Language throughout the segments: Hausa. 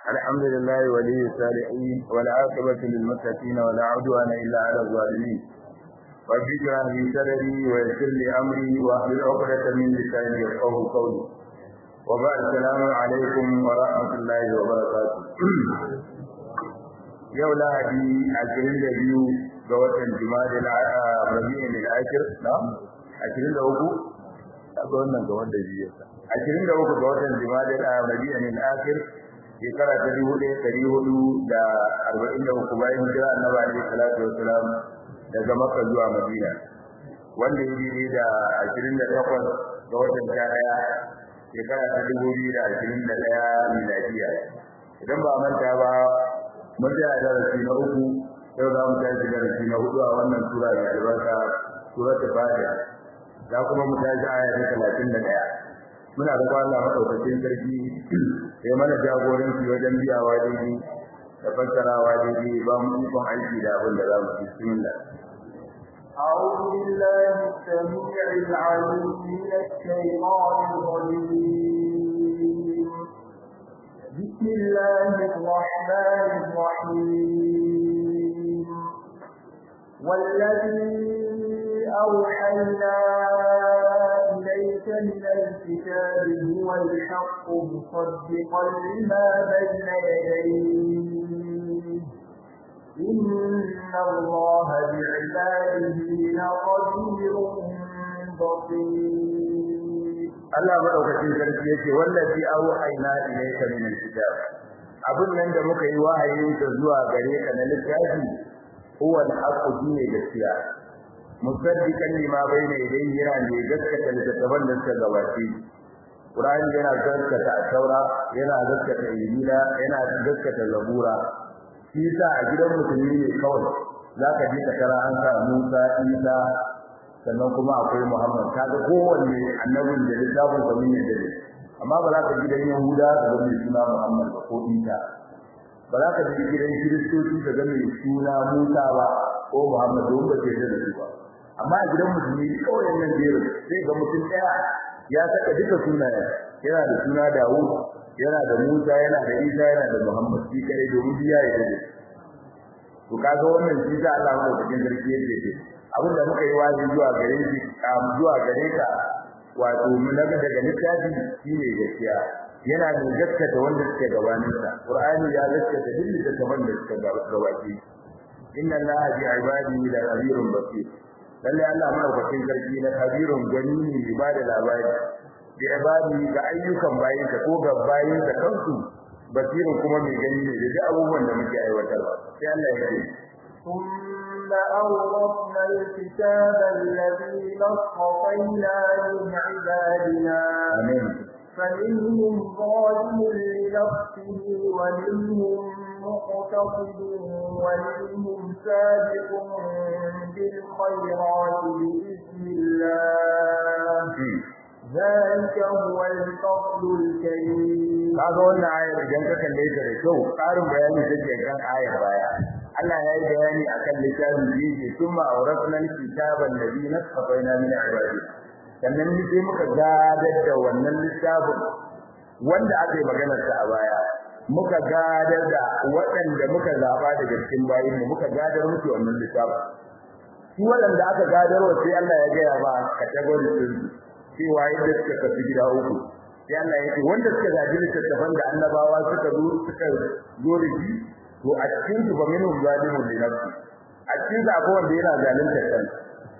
الحمد لله ولي الصالحين والعاقبة للمتقين ولا عدوان إلا على الظالمين رب اشرح لي صدري ويسر لي أمري واحلل عقدة من لساني يفقهوا قولي وبعد السلام عليكم ورحمة الله وبركاته yau lahadi ashirin da biyu ga watan jima'a rabi'in al-akhir na ashirin da uku ga wannan ga wanda biyu ashirin da uku ga watan jima'a rabi'in al-akhir shekara ta dubu ɗaya ɗari hudu da arba'in da uku bayan hijira annabi alaihi salatu wassalam daga makka zuwa madina wanda ya yi da ashirin da takwas ga watan sha ɗaya shekara ta dubu biyu da ashirin da ɗaya miladiya idan ba manta ba mun tsaya darasi na uku yau za mu tashi darasi na hudu a wannan sura da albarka suratul fatiha za kuma mu tashi aya ta talatin da ɗaya muna da Allah madaukakin sarki sai mana jagoranci wajen biyawa daidai da fassarawa daidai ba mu ikon aiki da abin da za mu ci bismillah أعوذ بالله السميع العليم من الشيطان الرجيم بسم الله الرحمن الرحيم والذي أوحينا إليك من الكتاب هو الحق مصدقا لما بين يديه إن الله بعباده لخبير بصير Allah madaukakin sarki yace wallazi auhayna ilayka min alkitab abun nan da muka yi wahayin ta zuwa gare ka na littafi huwa al-haqqu dine gaskiya musaddiqan lima bayna yadayhi yana ne gaskata littattafan da suka gabace Qur'ani yana gaskata Taura yana gaskata Injila yana gaskata Zabura shi yasa a gidan musulmi ne kawai zaka ji ka tara an sa Musa Isa sannan kuma akwai Muhammad kaga kowanne annabin da littafin sa mun yadda amma ba za ka ji gidan Yahuda da mai suna Muhammad ba ko Isa ba za ka ji gidan Kiristoci da mai suna Musa ba ko Muhammad don ba ce da su ba amma a gidan musulmi kawai nan jerin sai ga mutum daya ya saka duka sunayen yana da suna Dawud yana da Musa yana da Isa yana da Muhammad shi kare domin biya ya dade to kaga wannan shi da Allah ya cikin sarki yake ce abin da muka yi wazi zuwa gare shi zuwa gare ka wato mun daga daga littafi shine gaskiya yana da gaskata wanda suke gabanin sa Qur'ani ya gaskata duk littafin da suka gabace inna allaha bi ibadihi la khabirun basir lalle Allah madaukakin sarki na kabirun gani ne ba da labari bi ibadi ga ayyukan bayin ka ko ga bayin ka kansu basirin kuma mai gani ne da abubuwan da muke aiwatarwa sai Allah ya ce ثم أورثنا الكتاب الذين اصطفينا من عبادنا amin فمنهم ظالم لنفسه ومنهم مقتصد ومنهم سابق بالخيرات بإذن الله ذلك هو الفضل الكريم kaga wannan ayar idan ka kalle ta da kyau karin bayani take kan ayar baya Allah ya yi bayani akan littafin da yake kuma awratna kitaba alladhi nasfaina min ibadi sannan ni sai muka gadar da wannan littafin wanda aka yi maganar sa a baya muka gadar da waɗanda muka zaba daga cikin bayin mu muka gadar musu wannan littafin su waɗanda aka gadar wa sai Allah ya gaya ba category din cewa yadda suka kafi gida uku sai Allah ya ce wanda suka gaji littattafan da annabawa suka zo suka zo da shi to a cikin su ba minhum zalimun li nafsi a cikin su akwai wanda yana zalunta kansa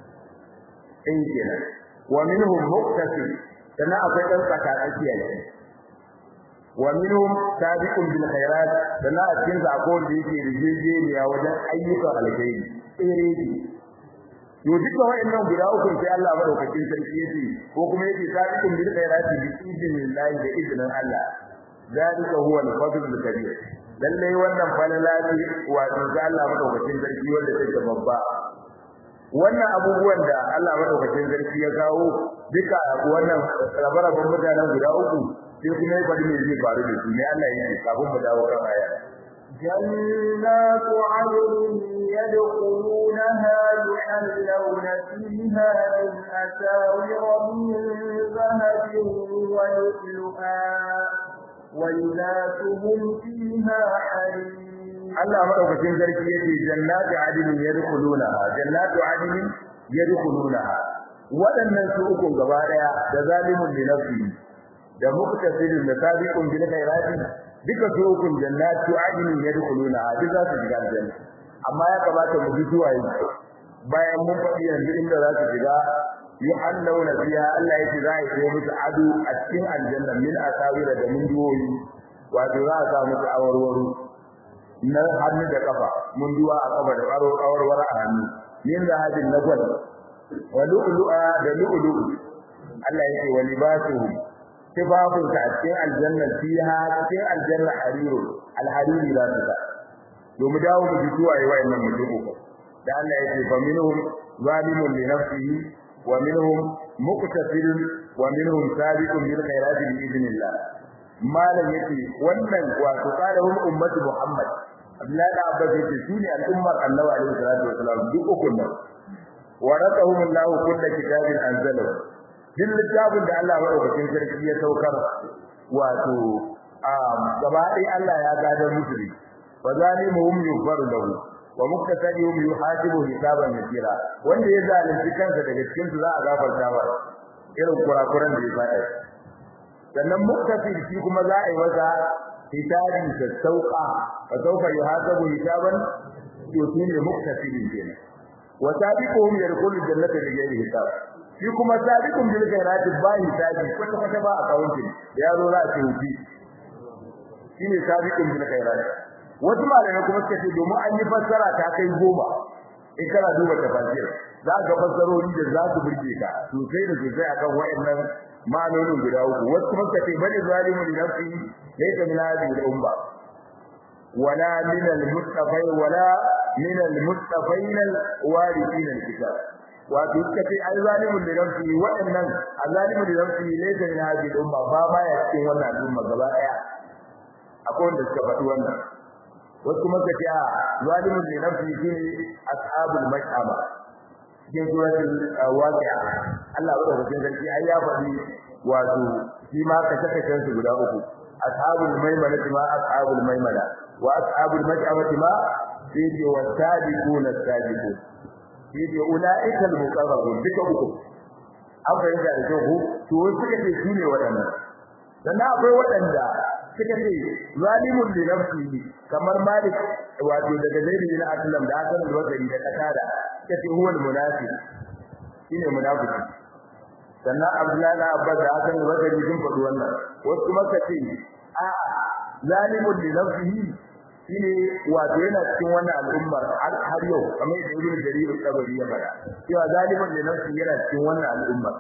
in kenan wa minhum muqtasid sana akwai dan tsaka tsakiya ne wa minhum sabiqun bil khairat sana a cikin su akwai wanda yake rijejeniya wajen ayyukan alkhairi tsere to duka wayannan guda uku sai Allah madaukakin sarki yace ko kuma yace sabiqun bil khairati bi idnillahi da idnin Allah zalika huwa al-fadl al-kabir lalle wannan falala ne wato ga Allah madaukakin sarki wanda take babba wannan abubuwan da Allah madaukakin sarki ya kawo duka wannan rabaraban mutanen guda uku sai kuma ya bari me zai faru da su ne Allah yake kafin mu dawo kan aya جنات عدن يدخلونها يحلون فيها من أساور من ذهب ولؤلؤا ولباسهم فيها حريم Allah madaukakin sarki yake jannatu adilin yadkhulunaha jannatu adilin yadkhulunaha waɗannan su uku gaba daya da zalimun li nafsi da muqtasidin da sabiqun bil khairati duka su uku jannatu adilin yadkhulunaha duk za su shiga aljanna amma ya kamata mu ji zuwa yi bayan mun faɗi yanzu inda za su shiga yuhallawna fiha Allah yake za a yi musu ado a cikin aljanna min asawira da mun duwoyi wato za a sa musu awarwaro na hannu da kafa mun duwa a kafa da karo kawarwar a hannu yin zahabin na gwal wa lu'lu'a da lu'lu'u Allah yake wa libasuhu tibabun ta cikin aljanna fiha cikin aljanna hariru alhariri za su ta domin dawo mu ji zuwa yi wa'annan mutum uku da Allah yake fa minhum zalimun li nafsihi wa minhum muqtasidun wa minhum sabiqun bil khairati bi idnillah malam yake wannan wato qalahum ummatu muhammad Abdullahi da Abbas yake sune al'ummar Annabi alaihi salatu wasalam duk ukun nan waratahum Allahu kullu kitabin anzalahu din littafin da Allah madaukakin sarki ya saukar wato gaba ɗaya Allah ya gadar musu ne fa zalimuhum yughfaru lahu wa muktasadihum yuhasibu hisaban yasira wanda ya zalunci kansa daga cikin su za a gafarta ba irin kurakuran da ya faɗa sannan muktasir shi kuma za a yi masa hisabi da sauka fa sauka yuhasabu hisaban yutin li muktasirin kenan wa sabiquhum yadkhulul jannata bighayri hisab shi kuma sabiqun bil khairati ba hisabi kwata kwata ba accounting da yaro za a ce wuti shine sabiqun bil khairati wasu malamai kuma suka ce domin an yi fassara ta kai goma in kana duba tafsir za ka fassarori da za su burge ka sosai da sosai akan wayannan ma'anonin guda uku wasu kuma suka ce bani zalimun li nafsi laysa min hadhihi al-umma wala min al-mustafai wala min al-mustafain al-warithin al-kitab wato suka ce ai zalimun li nafsi wayannan azalimun li nafsi laysa min hadhihi al-umma ba ma ya cikin wannan al'umma gaba daya akwai wanda suka faɗi wannan wasu kuma suka ce a zalimun li nafsi shine ashabul mash'ama cikin suratul waqi'a Allah ya rubuta sarki ai ya faɗi wato shi ma kace kace su guda uku ashabul maimana ma ashabul maimana wa ashabul mash'amati ma sai ce wasabiqun as-sabiqun sai ce ulaika al-muqarrabun duka uku an fahimta da kyau to wasu suka ce su ne waɗannan sannan akwai waɗanda suka ce zalimun li nafsihi kamar malik wato daga zaid bin aslam da hasan al-basri da qatada suka ce huwa al-munafiq shine munafiki sannan abdullahi da abbas da hasan al-basri sun faɗi wannan wasu kuma suka ce a zalimun li nafsihi shine wato yana cikin wannan al'ummar har yau kamar da ibnu jarir al-tabari ya faɗa cewa zalimun li nafsihi yana cikin wannan al'ummar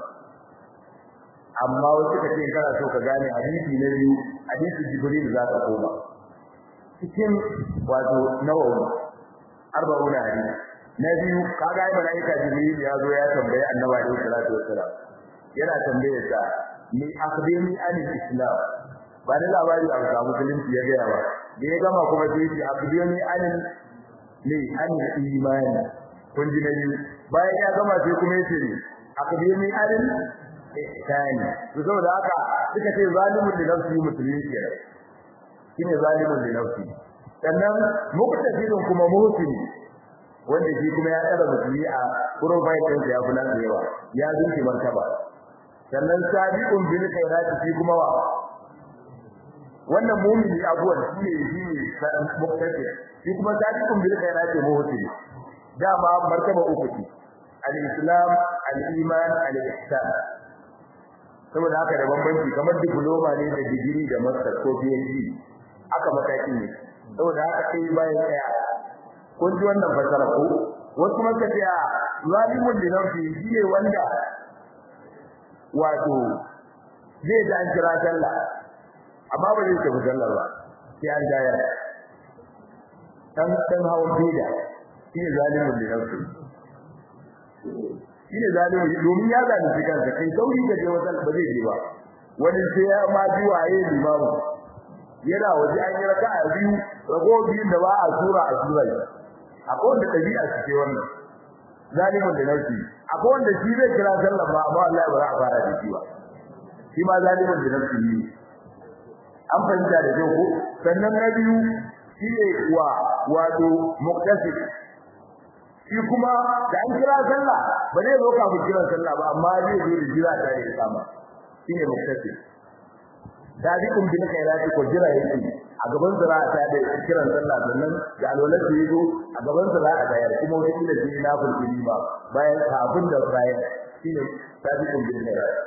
amma wasu ka ce kana so ka gane hadisi na biyu hadisi jibril za ka koma cikin wato nawawi arba'un hadisi na biyu kaga ai malaika jibril ya zo ya tambaye annabi alaihi salatu wassalam yana tambaye sa ni akhbirni anil islam ba da labari a ga musulunci ya gaya ba da ya gama kuma sai ya akhbirni anil ne anil imani kun ji na biyu bayan ya gama sai kuma ya ce akhbirni anil ihsani to saboda haka suka ce zalimun li nafsi musulmi ke shine zalimun li nafsi sannan muqtasidun kuma muhsini wanda shi kuma ya tsara musulmi a profile din sa ya kula da yawa ya zuci martaba sannan sabiqun bil khairati shi kuma wa wannan mu'mini abuwan shine shi muqtasid shi kuma sabiqun bil khairati muhsini dama martaba uku ce al-islam al-iman al-ihsan saboda haka da bambanci kamar diploma ne da digiri da master ko PhD aka matakin ne saboda haka sai bayan tsaya kun ji wannan fasara ko wasu maka ce a zalimun da nafsi shine wanda wato zai da an kira sallah amma ba zai tafi sallar ba sai an daya dan dan hawan bida shine zalimun da nafsi shine zalimi domin ya zalunci kansa kai sauri da je wajen ba zai je ba wani sai ya ma ji waye limamu yana waje an yi raka'a biyu rago biyun da ba a sura a sura akwai wanda dabi'a su ce wannan zalimin da nafsi akwai wanda shi zai kira sallah ba amma Allah ba za a fara da shi ba shi ma zalimin da nafsi ne an fahimta da kyau ko sannan na biyu shine wa wato muqtasid shi kuma da an kira sallah ba zai zo kafin kiran sallah ba amma zai zo da jira ta da kama shine muqtasid sadiqun bil khairati ko jira yake a gaban zira ta da kiran sallah sannan da alwalar da yazo a gaban zira a bayar kuma wani kila sai na fulfili ba bayan kafin da bayan shine sadiqun bil khairati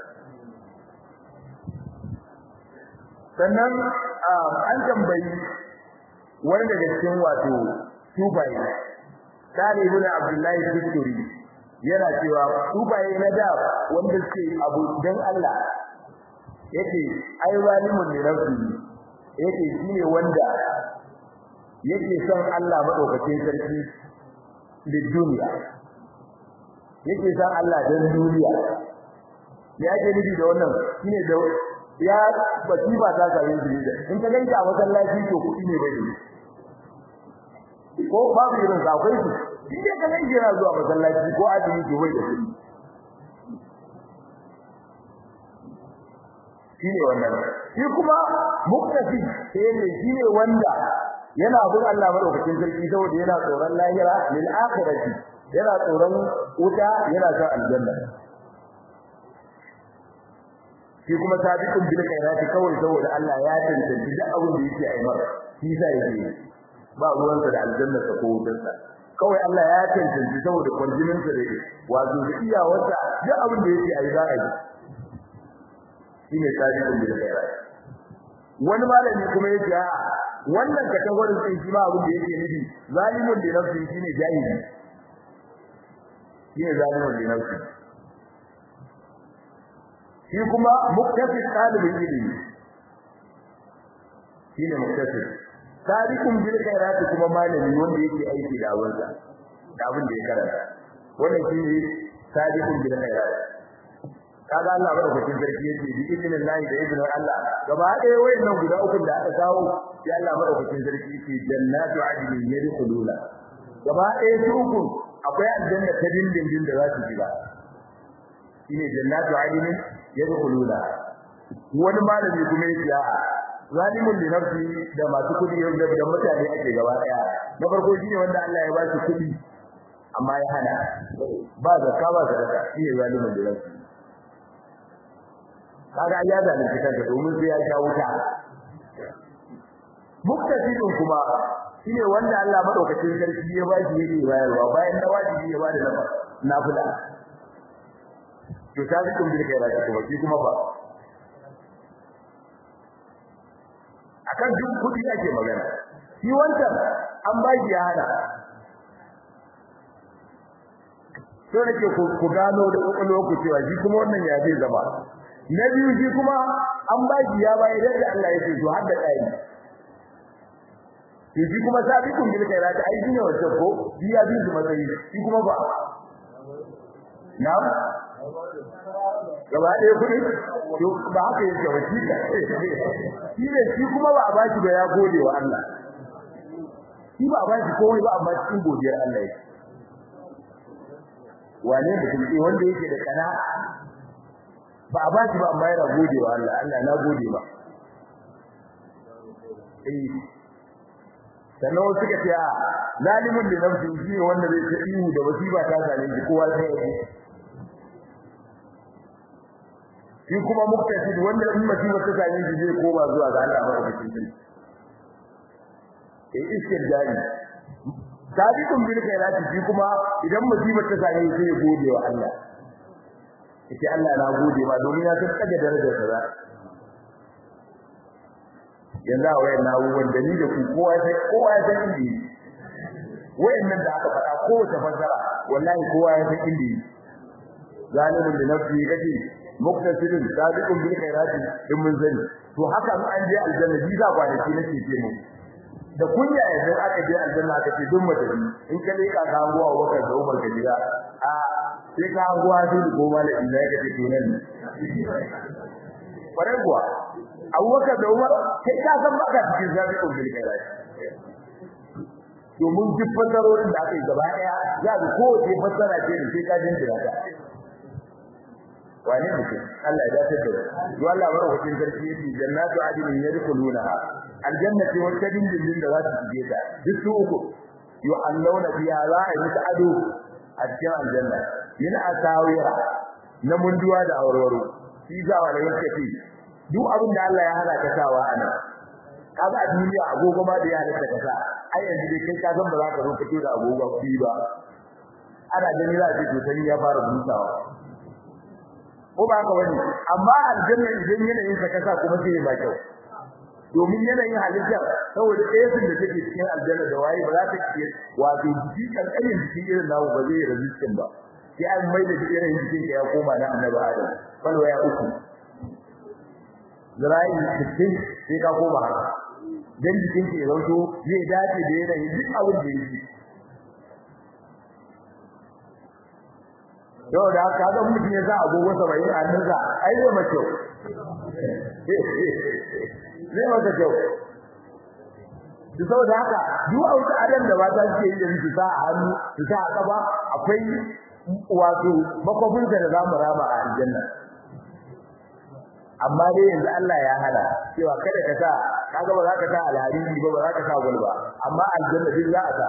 sannan an tambayi wani daga cikin wato tubaye Sani ibn Abdullahi Bisturi yana cewa tubaye na da wanda suke abu dan Allah yake ai zalimun ne nafsi yake shine wanda yake son Allah madaukakin sarki da duniya yake son Allah dan duniya ya ke nufi da wannan shine da ya baki ba ta sare shi da in ka ganka a masallaci to kudi ne bai ko babu irin sa akwai su in dai ka ganka yana zuwa masallaci ko azumi to bai da kudi shine wannan shi kuma muktafi sai ne shine wanda yana bin Allah madaukakin sarki saboda yana tsoron lahira lil akhirati yana tsoron wuta yana son aljanna shi kuma sabiqun bil khairati kawai saboda Allah ya tantance duk abin da yake aimar shi sa yake ba ruwansa da aljanna ta ko wutarsa kawai Allah ya tantance saboda kwarjinin sa da wato da iyawarsa duk abin da yake ayi za a yi shine sabiqun bil khairati wani malami kuma yake a wannan kategorin din shi ba abin da yake nufi zalimun li nafsi shine jahili shine zalimun li nafsi shi kuma muktasib talibin ilimi shine muktasib sabiqun bil khairat kuma malami wanda yake aiki da awansa da abin da ya karanta wannan shine sabiqun bil khairat kaga Allah madaukakin sarki yace bi idinin Allah da idinin Allah gaba ɗaya wayannan guda uku da aka kawo ya Allah madaukakin sarki yace jannatu adnin yadkhuluna gaba ɗaya su uku akwai aljanna ta dindindin da za su shiga shine jannatu adnin yadkhuluna wani malami kuma yace a'a zalimun li nafsi da masu kudi da da mutane ake gaba daya na farko shine wanda Allah ya ba shi kudi amma ya hana ba zakka ba sadaka shine zalimun li nafsi kaga ya zalunci kanka domin sai ya sha wuta muktasidin kuma shine wanda Allah madaukakin sarki ya ba shi yake bayarwa bayan da wajibi ya bada nafa nafila to sabiqun bil khairati kuma shi kuma ba akan duk kudi ake magana shi wancan an ba shi ya hada to nake ku gano da kokolo ku cewa shi kuma wannan ya zai zama na biyu shi kuma an ba shi ya bayar da Allah ya ce to har da kai shi kuma sabiqun bil khairati ai shine wancan ko biya bi su matsayi shi kuma ba na'am gaba ɗaya kuɗi to ba haka yake ba shi ka shi ne shi kuma ba a ba shi ba ya gode wa Allah shi ba a ba shi komai ba amma cikin godiyar Allah yake wane mutum ne wanda yake da kana ba a ba shi ba amma yana gode wa Allah Allah na gode ba eh sannan wasu suka ce a zalimin da nafsi shi ne wanda zai ta ihu da wasiba ta same shi kowa sai ya ji shi kuma muktasid wanda in masifa ta same shi zai koma zuwa ga Allah ba da cikin eh istirdani sabiqun bil khairati shi kuma idan masifa ta same shi sai gode wa Allah yace Allah na gode ma domin ya san kaga darajar sa yanzu a wayan abubuwan da ni da ku kowa sai kowa ya san inda yi wayannan da aka faɗa kowace fassara wallahi kowa ya san inda yi zalimin da nafsi kace muktasirin sabiqun bil khairati in mun sani to haka an je aljanna bi za kwanaki nake ce mu da kunya yanzu aka je aljanna aka ce duk mutane in ka leka ka hango a wakar da Umar Kabira a sai ka hango hadu da goma da inda yake ce to nan kwarai kuwa Abubakar da Umar kai ka san baka cikin sabiqun bil khairati domin duk fasarorin da aka yi gaba daya za ku kowace fassara ce da sai ka jinjira ta wane mutum Allah ya dace da to Allah ba hukuncin sarki yace jannatu adnin yadkhuluna aljanna ce wata dindindin da za su shige ta duk su uku yu'allawna biha za a yi musu ado a cikin aljanna min asawira na munduwa da aurwaro shi za wa da yake ce duk abin da Allah ya hana ka sawa ana kaga a duniya agogo ma da ya halatta ka sa ai yanzu dai kai ka san ba za ka zo fito da agogo kuɗi ba ana gani za a ce to sai ya fara busawa ko ba ka wani amma aljanna idan yanayin ka kasa kuma sai ba kyau domin yanayin halitta saboda tsayin da take cikin aljanna da waye ba za ta ke wato jiki kankanin jiki irin nawo ba zai resistin ba sai an mai da irin jikin ka ya koma na annabi adam falwa ya uku zira'i sittin sai ka koma haka dan jikin ka ya zanto zai dace da yanayin duk abin da yake yau da haka ga mutum ya sa agogo 70 a hannunsa ai zai mace zai mata kyau su saboda haka duk a wata adam da mata suke yi da su sa a hannu su sa a kaba akwai wato makwabin da za mu rama a aljanna amma dai yanzu Allah ya hana cewa kada ka sa kaga ba za ka sa alhariri ba ba za ka sa gulba amma aljanna duk za a sa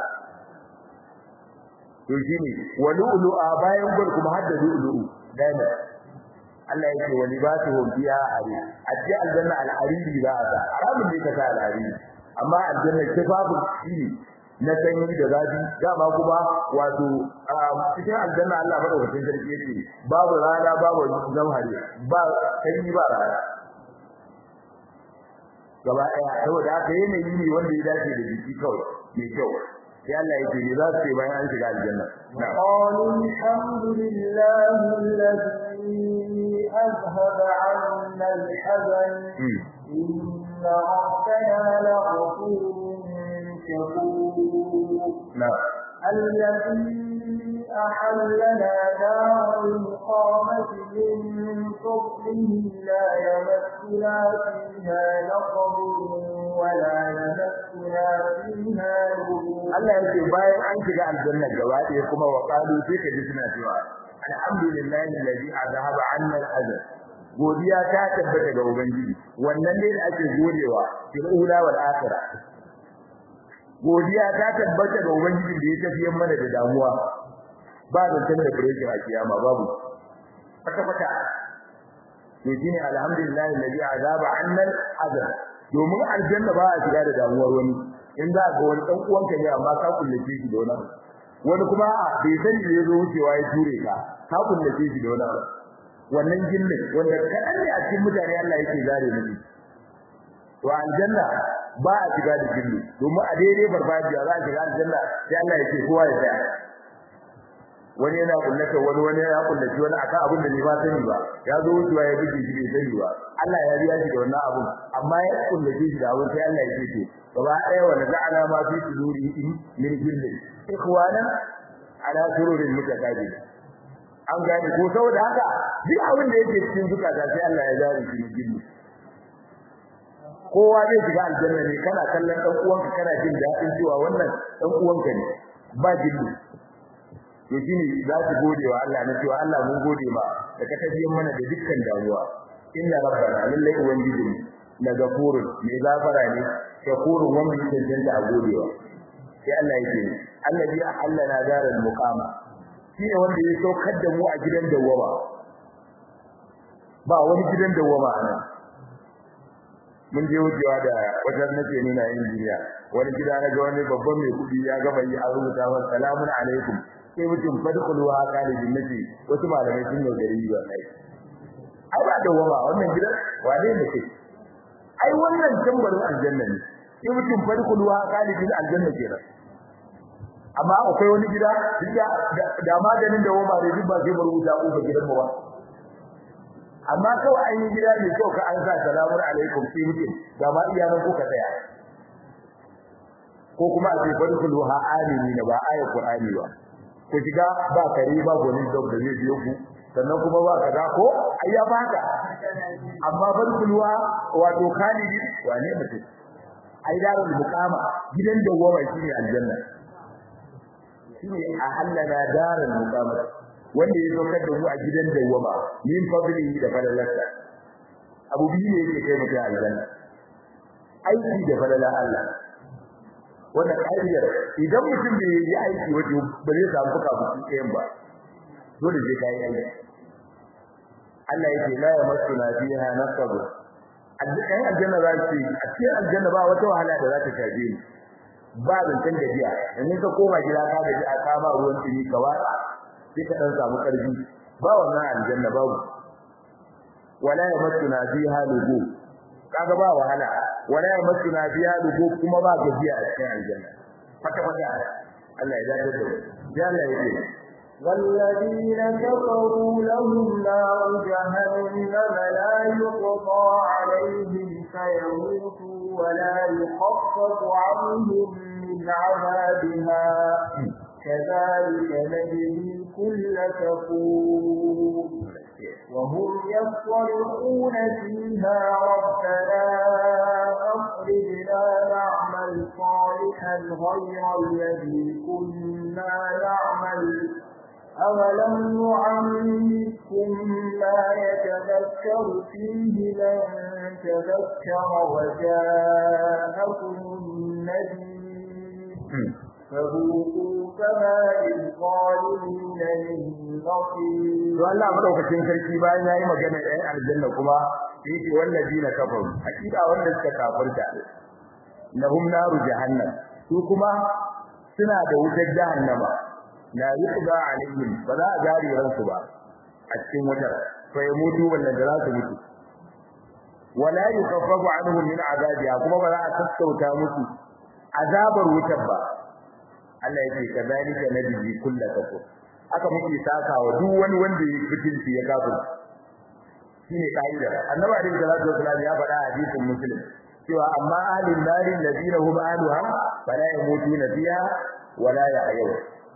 to shine walu'lu a bayan gol kuma hadda lu'lu'u dana Allah yake wani ba su biya ari a cikin aljanna al-hariri za a sa haramun ne ka sa al-hariri amma aljanna kifafu shine na sanyi da zafi dama kuma wato cikin aljanna Allah madaukakin sarki yake babu rana babu zamhari ba sanyi ba rana gaba ɗaya saboda haka yanayi ne wanda ya dace da jiki kawai mai kyau sai Allah yake ne za su ce bayan an shiga aljanna qalu alhamdulillahi alladhi azhaba 'anna al-hazan inna rabbana laghafurun shakur na'am الذي أحلنا دار المقامة من فضله لا يمسنا فيها نصب ولا يمسنا فيها لغوب Allah yake bayan an shiga aljanna gaba ɗaya kuma wa qalu sai ka ji suna cewa alhamdulillahi alladhi azhaba 'anna al-hazan godiya ta tabbata ga ubangiji wannan ne da ake godewa fil ula wal akhirah godiya ta tabbata ga ubangiji da ya tafiyar mana da damuwa ba da tanda breaking a kiyama babu fata fata to shine alhamdulillah alladhi azaba annal azab domin aljanna ba a shiga da damuwar wani in za ga wani dan uwanka ne amma ka kullace shi da wani wani kuma a bai sani da yazo wucewa ya ture ka ka kullace shi da wani wannan jinnin wanda kadan ne a cikin mutane Allah yake zare miki to aljanna ba a shiga da jinni domin a daidai farfajiya za a shiga aljanna sai Allah ya ce kowa ya tsaya wani yana kullata wani wani ya kullaci wani akan abin da ni ba sani ba ya zo wucewa ya bige shi bai sani ba Allah ya riya shi da wannan abun amma ya kullace shi da abun sai Allah ya ce to gaba ɗaya wanda za'ana ma fi suduri min jinni ikhwana ala sururin mutaqabil an gane ko saboda haka duk abin da yake cikin zukata sai Allah ya zare shi jinni kowa zai shiga aljanna ne kana kallon dan uwanka kana jin daɗin cewa wannan dan uwanka ne ba jinni to shine za su gode wa Allah na cewa Allah mun gode ma da ka tafiyar mana da dukkan damuwa inna rabbana lallai ubangiji na gafurun mai gafara ne shakurun wanda yake cancanta a godewa sai Allah yake allazi ahallana daral muqama shine wanda ya saukar da mu a gidan dawwama ba wani gidan dawwama anan mun je wucewa da wajen nake nuna injiniya wani gida na ga wani babban mai kudi ya gama yi a rubuta wa salamun alaikum sai mutum fadkhulu ha qalibin nabi wasu malamai sun yi gari ba kai ai ba dawwama wannan gidan wane ne kai ai wannan tambarin aljanna ne sai mutum fadkhulu ha qalibin aljanna kenan amma akwai wani gida da maganin da wama da duk ba sai mu rubuta ko gidan mu ba amma kawai an yi gida ne kyau ka an sa salamun alaikum sai mutum ga ma iyanan ko ka tsaya ko kuma a ce fadkhulu ha amini na ba ayat qur'ani ba ku shiga ba kare ba gonin dog da zai biyo ku sannan kuma ba kaza ko ayya baka amma fadkhulu ha wato khalidi wane mutum ai darul muqama gidan dawwama shine aljanna shine a hallana darul muqama wanda ya saukar da mu a gidan dawwama min fadlihi da fadlalsa abu biyu ne yake kai mutum aljanna aiki da falala Allah wannan ƙa'idar idan mutum bai yi aiki wato ba zai samu fuka fuki ɗayan ba dole sai kai aiki Allah yake la yamassuna fiha nasab aljanna aljanna za su a cikin aljanna ba wata wahala da za ta shafe ni ba zancen gajiya yanzu ka koma gida ka gaji a kama ruwan tsini ka watsa sai ka dan samu karfi ba wannan aljanna babu wala yamassuna fiha lugu kaga ba wahala wala yamassuna fiha lugu kuma ba gajiya a cikin aljanna fata fata Allah ya dace da ya Allah ya ce والذين كفروا لهم نار جهنم لا يقضى عليهم فيموتوا ولا يخفف عنهم من عذابها كذلك نجزي كل كفور وهم يصرخون فيها ربنا أخرجنا نعمل صالحا غير الذي كنا نعمل أولم نعمركم ما يتذكر فيه من تذكر وجاءكم النذير فذوقوا فما للظالمين من نصير to Allah madaukakin sarki bayan yayi magana ɗayan aljanna kuma yake wallazina kafaru hakika wanda suka kafirta lahum naru jahannam su kuma suna da wutar jahannama la yuqda alaihim ba za a jari ransu ba a cikin wutar fa yamutu wannan da za su mutu wala yukaffafu anhum min azabiha kuma ba za a sassauta musu azabar wutar ba Allah yake kadalika nabiyyi kullu kafur aka muke sakawa duk wani wanda ya fitinci ya kafir shine kaida annabi alaihi salatu wasallam ya faɗa a hadisin muslim cewa amma ahlul narin ladina hum ahluha fala yamutuna fiha wala yahyaw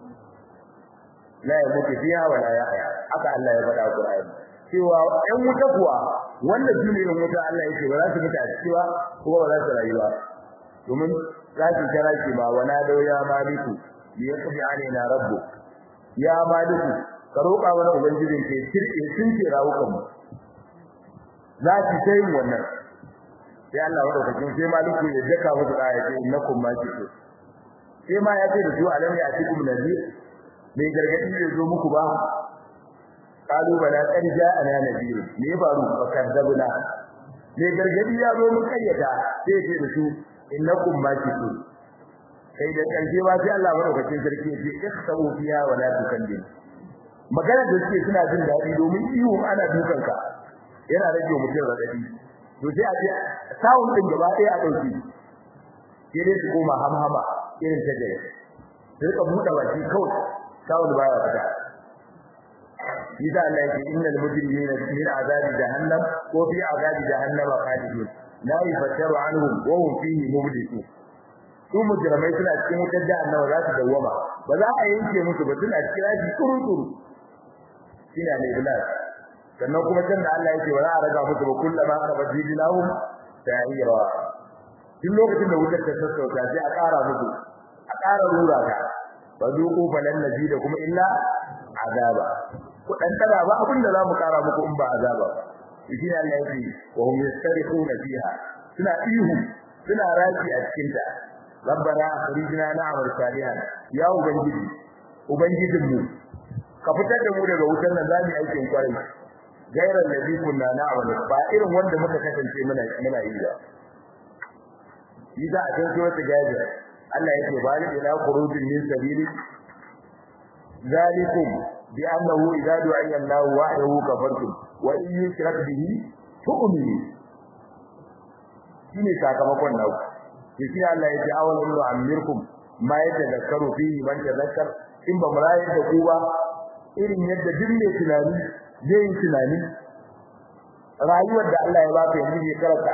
la yamutu fiha wala yahya haka Allah ya faɗa a Qur'ani cewa ɗan wuta kuwa wanda shine ɗan wuta Allah yake ba za su mutu a ciki ba kuma ba za su rayu ba domin za su kira shi ma wana da ya maliku bi yaqbi alaina rabbuk ya maliku ka roƙa mana ubangijin ke kirke sun ke rawukan mu za ki sai wannan sai Allah ya dauka kin sai maliku ya daka musu aya ce innakum ma kitu sai ma ya ce da su alam ya atikum nadir mai gargadi ne zo muku ba qalu bala qad ja'ana nadir me faru fakadzabna mai gargadi ya zo mun kayyata sai ce da su innakum ma kitu sai da karshe ba sai Allah madaukakin sarki ya ce ikhsabu fiha wa la tukallim magana da suke suna jin dadi domin iyo ana dukan ka yana rage mutum radadi to sai a ce sawun din gaba ɗaya a dauki sai dai su koma hamhama irin ta dai sai ka buɗe baki kawai sawun baya fita Isa Allah yake innal mujrimina fi azabi jahannam ko fi azabi jahannama khalidun la yaftaru anhum wa hum fihi mubdisun su mujrimai suna cikin wutar jahannama za su dawwama ba za a yanke musu ba suna cikin raji kurukuru shine ne bilal sannan kuma can da Allah yake ba za a raga musu ba kullama araba jidinahum ta'ira duk lokacin da wutar ta sassauta sai a ƙara musu a ƙara rura ta ba zuku falan naji da kuma illa azaba ku dan tara ba abin da zamu ƙara muku in ba azaba shi ne Allah yake wa hum yastarihuna fiha suna ihu suna raki a cikin ta rabbana akhrijna na'mal salihan ya ubangiji ubangijinmu ka fitar da mu daga wutar nan zamu aikin kwarai gairan ladhi kunna na'mal ba irin wanda muka kasance muna muna yi ba yiza a cikin wata gaji Allah yake bari ila khurujin min sabili zalikum bi annahu idza du'a Allah wahdahu kafartum wa in yushrak bihi tu'minu shine sakamakon naku shi Allah yake awalan nu'ammirkum ma yatadakkaru fihi man tadakkar in ba murayi da ku ba irin yadda duk mai tunani zai yi tunani rayuwar da Allah ya baka yanzu ne karanta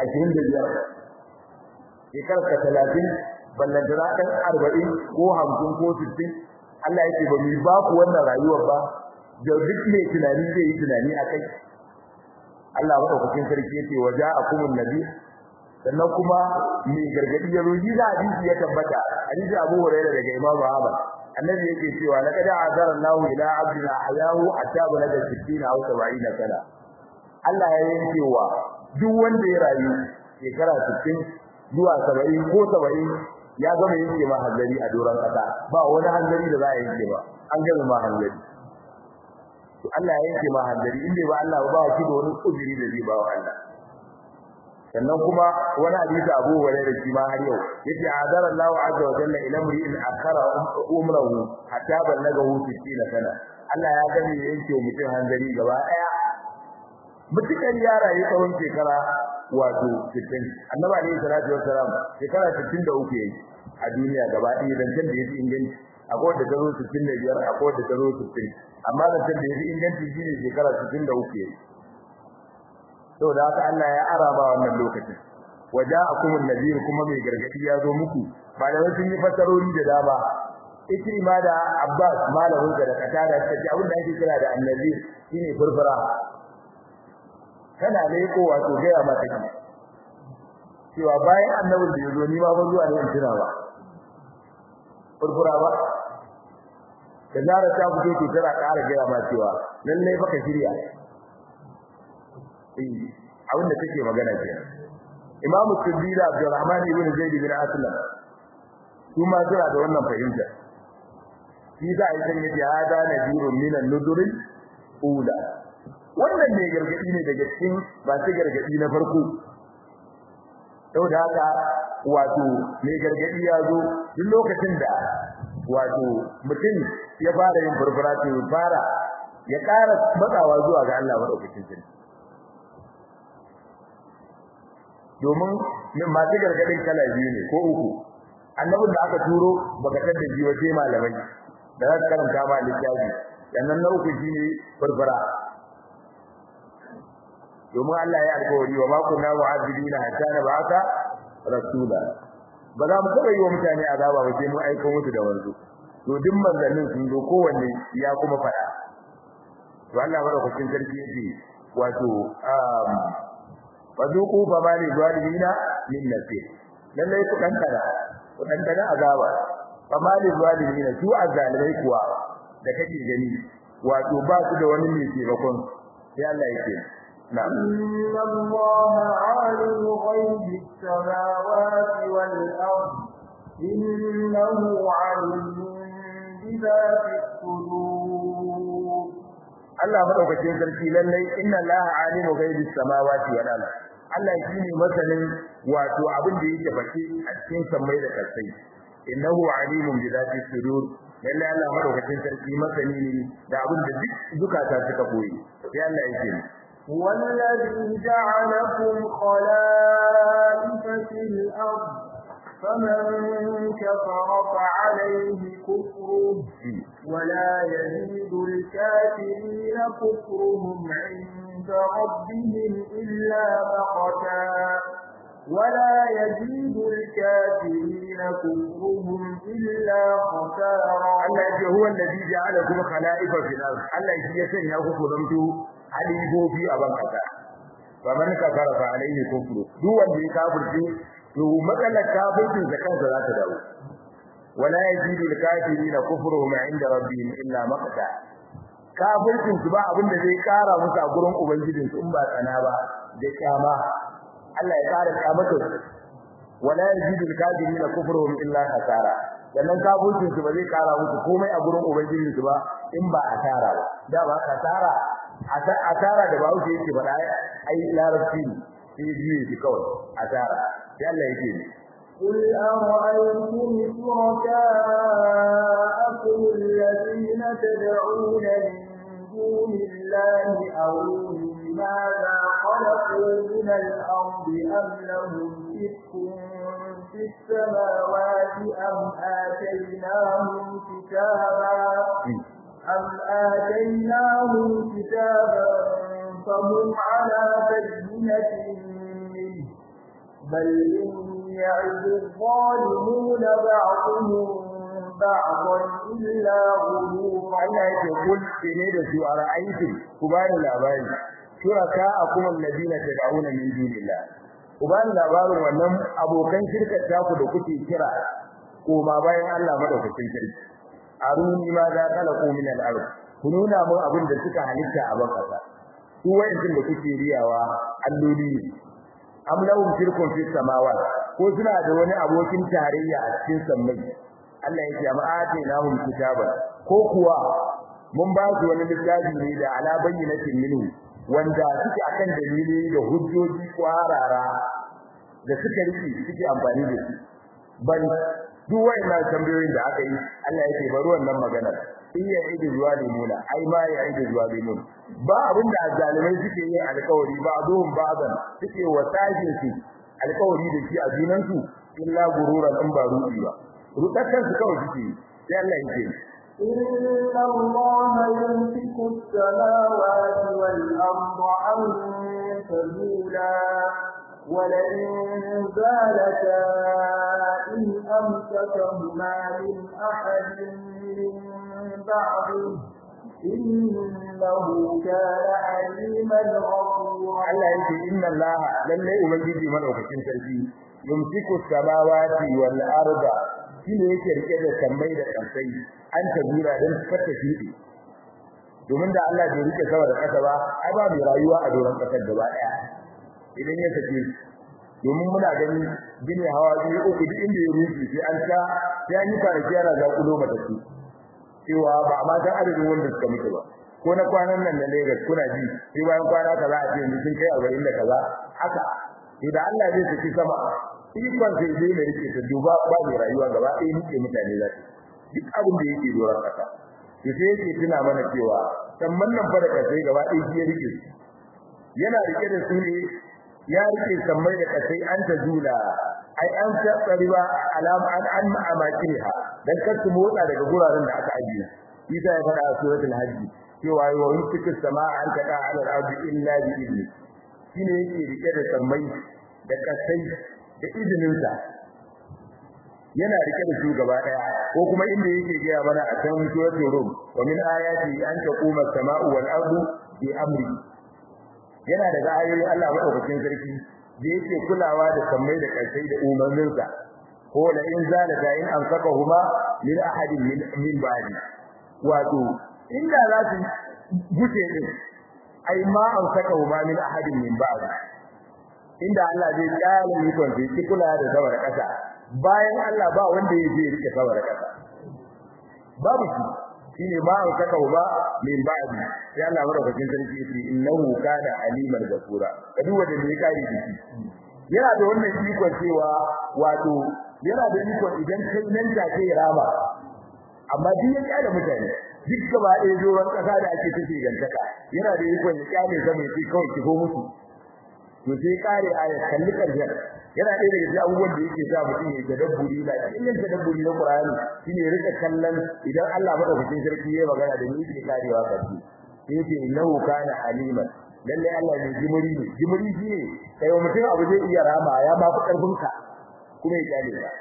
25 shekarar ka 30 ballan da dan 40 ko 50 ko 60 Allah yake ba mu ba ku wannan rayuwar ba da duk mai tunani zai yi tunani akai Allah madaukakin sarki yake waja'akumun nabi sannan kuma mai gargadi ya roji da hadisi ya tabbata hadisi Abu Hurairah daga Imam Ahmad annabi yake cewa laqad azara Allahu ila abdina ayahu hatta balaga 60 aw 70 sana Allah ya yankewa duk wanda ya rayu shekara 60 zuwa 70 ko 70 ya gama yanke ma hanzari a doron kasa ba wani hanzari da za a yanke ba an gama ma hanzari to Allah ya yanke ma hanzari in bai ba Allah ba shi da wani uzuri da zai ba wa Allah sannan kuma wani hadisi Abu Hurairah shi ma har yau yace azara Allahu azza wa jalla ila mri'in akhara umrahu hatta ballagahu 60 sana Allah ya gani yanke mutum hanzari gaba daya mutukar ya rayu tsawon shekara wato 60 annabi alayhi salatu wassalam shekara 63 yayi a duniya gaba ɗaya dan da yafi inganci akwai wanda ta zo 65 akwai wanda ta zo 60 amma dan da yafi inganci shine shekara 63 yayi saboda haka Allah ya araba wannan lokacin waja'akum an-nadir kuma mai gargadi ya zo muku malamai sun yi fasarori da dama Ikrima da Abbas malamin da katada suka ce abin da ake kira da annadir shine furfura kana leko wato gaya maka ki cewa bayan annabin da yazo ni ma ban zuwa ne in tuna ba furfura ba da zara ta fito to tana ƙara gaya ma cewa lalle baka shirya eh abin da take magana ke Imam Tirmidhi Abdurrahman ibn Zaid bin Aslam kuma suna da wannan fahimta shi za a yi sanya jihada nadirun minan nudurin ula wannan ne gargadi ne daga cikin ba su gargadi na farko saboda haka wato mai gargadi ya zo duk lokacin da wato mutum ya fara yin furfura to ya fara ya ƙara matsawa zuwa ga Allah madaukakin sarki domin masu gargadin kala biyu ne ko uku annabin da aka turo baka tada ji wace malamai da za su karanta ma littafi sannan na uku shine furfura domin Allah ya alƙawari wa ma kunna mu'azzibina hatta nab'atha rasula ba za mu taɓa yi wa mutane azaba ba sai mun aiko musu da wanzu to duk manzannin sun zo kowanne ya kuma faɗa to Allah madaukakin sarki yake wato um fazuqu fa bali zalimina min nasir lalle ku dan kada ku dan kada azaba fa bali zalimina su azalimai kuwa da kake gani wato ba su da wani mai taimakon sai Allah yake نعم إن الله عالم غيب السماوات والأرض إنه عليم بذات الصدور Allah madaukakin sarki lallai inna Allah alimu ghaibis samawati wal ard Allah shine masanin wato abin da yake baki a cikin sammai da kasai innahu alimun bi zati sudur lallai Allah madaukakin sarki masani ne da abin da duk zukata suka koyi sai Allah yake هو الذي جعلكم خلائف في الأرض فمن كفر فعليه كفره ولا يزيد الكافرين كفرهم عند ربهم إلا مقتا ولا يزيد الكافرين كفرهم إلا خسارا Allah هو الذي جعلكم خلائف في الأرض Allah shi ya sanya ku ku zanto halifofi a ban kasa faman kafara fa alaihi kufru duk wanda ya kafirce to matsalar kafircin da kansa za ta dawo wala yazidu al-kafirina kufruhum 'inda rabbihim illa maqta kafircin su ba abin da zai kara musu a gurin ubangijin su in ba tsana ba da kyama Allah ya kara kyamata su wala yazidu al-kafirina kufruhum illa khasara sannan kafircin su ba zai kara musu komai a gurin ubangijin su ba in ba asara ba da ba kasara asara da bawo yake faɗa ai larabci ne sai biye shi kawai asara sai Allah yake ne قل أرأيتم شركاءكم الذين تدعون من دون الله أروني ماذا خلقوا من الأرض أم لهم شرك في السماوات أم آتيناهم كتابا أم آتيناهم كتابا فهم على بينة منه بل إن يعد الظالمون بعضهم بعضا إلا غرورا Allah yake kul ne da su a ra'ayitin ku ba ni labari shuraka akum alladina tad'una min dunillah ku ba ni labarin wannan abokan shirkar taku da kuke kira ko ma bayan Allah madaukakin sarki aruni ma za khalaqu min al-ard ku nuna mun abin da suka halitta a ban kasa su wayancin da kuke riyawa alloli ne am lahum shirkun fi samawat ko suna da wani abokin tarayya a cikin sammai Allah yake amma atainahum kitaban ko kuwa mun ba su wani littafi ne da ala bayyinatin minhu wanda suke akan dalili da hujjoji kwarara da suka rike suke amfani da su ban duk wayannan tambayoyin da aka yi Allah yake bari wannan magana in ya yi zuwa limuna ai ma ya yi zuwa limun ba abin da zalimai suke yi alƙawari ba zuhun ba'dan suke wasajin su alƙawari da shi a junan su illa gururan in ba ruɗi ba rudakan su kawai suke sai Allah yake إن الله يمسك السماوات والأرض أن تزولا ولئن زالتا إن أمسكهما من أحد من بعده إنه كان عليما غفورا Allah yake inna Allah lalle ubangiji madaukakin sarki yumsiku samawati wal arda shine yake rike da sammai da kansai an tabura dan fata shi domin da Allah bai rike sama da kasa ba ai ba mai rayuwa a doron kasar gaba daya idan ya sake domin muna gani gine hawa biyu uku duk inda ya rufe sai an ta sai an yi kwanaki yana za kulo mata su cewa ba a ma san adadin wanda suka mutu ba ko na kwanan nan da Lagos kuna ji sai bayan kwana kaza a ce yanzu sun kai arba'in da kaza haka idan Allah zai saki sama ikon sai zai ne rike ta duba ba mai rayuwa gaba ɗaya nike mutane za duk abin da yake doron kasa to sai yake tuna mana cewa samman nan fa da kasai gaba ɗaya shi ya rike yana rike da su ne ya rike sammai da kasai an ta jula ai an tsari ba alama an an amakiha dan kar su motsa daga guraren da aka ajiye isa ya fada a suratul hajj cewa wa yumsiku samaa an taqa ala al-ardi illa bi idni shine yake rike da sammai da kasai da izinin sa yana rike da su gaba daya ko kuma inda yake gaya mana a can suratul rum wa min ayati an taquma as-samaa'u wal ardu bi amri yana daga ayoyin Allah madaukakin sarki da yake kulawa da sammai da kasai da umarninsa ko la in zalata in amsakahuma min ahadin min min ba'di wato inda za su guje din ai ma amsakahuma min ahadin min ba'di inda Allah zai kyale mutum sai kula da sabar kasa bayan Allah ba wanda ya je rike sabar kasa babu shi shine ma amsakahuma min ba'di sai Allah madaukakin sarki yace innahu kana aliman ghafura kadu wanda ne kai da shi yana da wannan ikon cewa wato yana da ikon idan kai nan take rama amma duk ya kyale mutane duk gaba ɗaya doron ƙasa da ake tafi gantaka yana da ikon ya kyale sa mai sai kawai kifo musu to sai kare aya kalli karshen yana ɗaya daga cikin abubuwan da yake sa mutum ya tadabburi da ilmin tadabburi na Qur'ani shine ya rika kallon idan Allah madaukakin sarki ya magana da ni yake karewa kace sai yake innahu kana aliman lalle Allah ne jimuri ne jimuri shine kai mutum abu zai iya rama ya ma fi karfin ka kuma ya kyale ka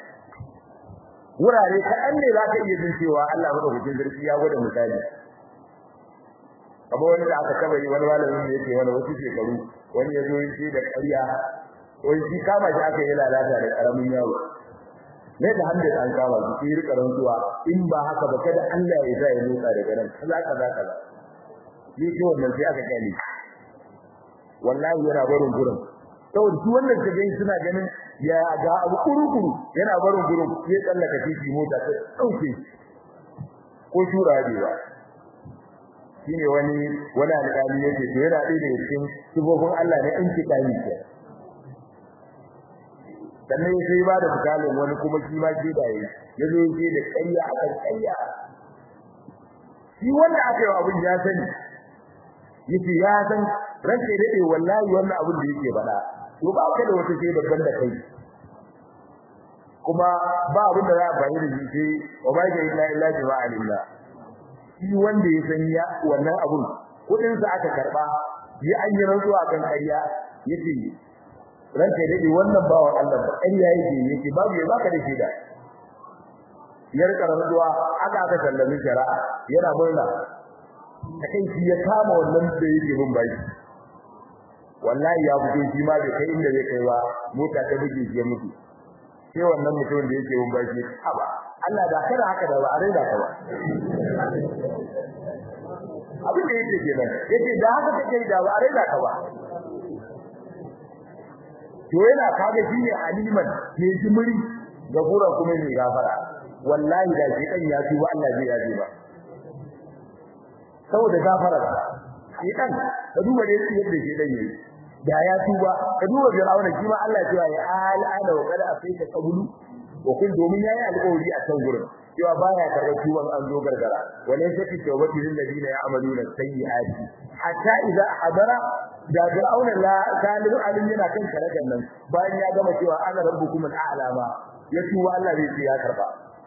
wurare kaɗan ne za ka iya jin cewa Allah madaukakin sarki ya gwada misali kamar wani da aka taba yi wani malamin da yake wani wasu shekaru wani ya zo yi da ƙarya wani shi kama shi aka yi lalata da ƙaramin yaro ne da hamda an kama shi sai rika rantsuwa in ba haka ba kada Allah ya sa ya motsa daga nan kaza kaza kaza ni ce wannan sai aka kyale wallahi yana barin gurin saboda su wannan ka gani suna ganin ya ga abu kurukuru yana barin gurin sai tsallaka titi mota ta dauke ko shura ba shine wani wani alƙali yake to yana ɗaya daga cikin sifofin Allah ne in ki kani ke sannan sai ba da misalin wani kuma shi ma ke da yayi yazo yake da ƙarya a kan ƙarya shi wanda aka yi abin ya sani yace ya san ranke dade wallahi wannan abin da yake faɗa to ba ka da wata shaida ban da kai kuma ba abin da za a bayyana shi sai wa ba ga illa illa bi alimna shi wanda ya san ya wannan abun kudin sa aka karba ya an yi rantsuwa kan ƙarya yace ranke dade wannan bawa Allah ba ƙarya yake yake babu ya baka da shaida ya rika rantsuwa aka aka sallami shari'a yana murna kai shi ya kama wannan da yake bin baki wallahi ya fito shi ma bai kai inda zai kai ba mota ta buge shi ya mutu sai wannan mutumin da yake bin baki haba Allah da kada haka da ba a raida ka ba abin da yake kenan yace da haka kake da ba a raida ka ba to yana kaga shi ne aliman ne jimiri gafura kuma ne gafara wallahi da shi kan ya tuba Allah zai yaje ba saboda gafara shi kan ka duba da yadda shi dan yayi da ya tuba ka duba Fir'auna shi ma Allah ya ya al'ana wa kada afita qablu wa kun domin yayi alƙawari a kan gurin cewa baya karɓar tuban an zo gargara wala yake tawbati lil ladina ya'maluna sayyi'ati hatta idza hadara da Fir'auna la kalibu alim yana kan karagan nan bayan ya gama cewa ana rabbukum al'ala ma ya tuba Allah zai ce ya karba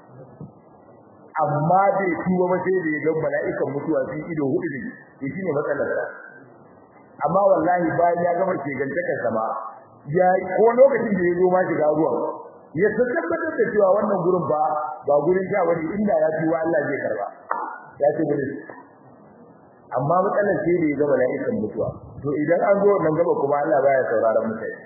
amma bai tuba ba sai da ya ga mala'ikan mutuwa sun ido hudu ne to shine matsalar sa amma wallahi bayan ya gama shegantakar sama ya ko lokacin da ya zo ma shiga ruwan ya tabbatar da cewa wannan gurin ba ba gurin sha bane inda ya tuba Allah zai karba ya ce gurin amma matsalar sai da ya ga mala'ikan mutuwa to idan an zo nan gaba kuma Allah baya sauraron mutane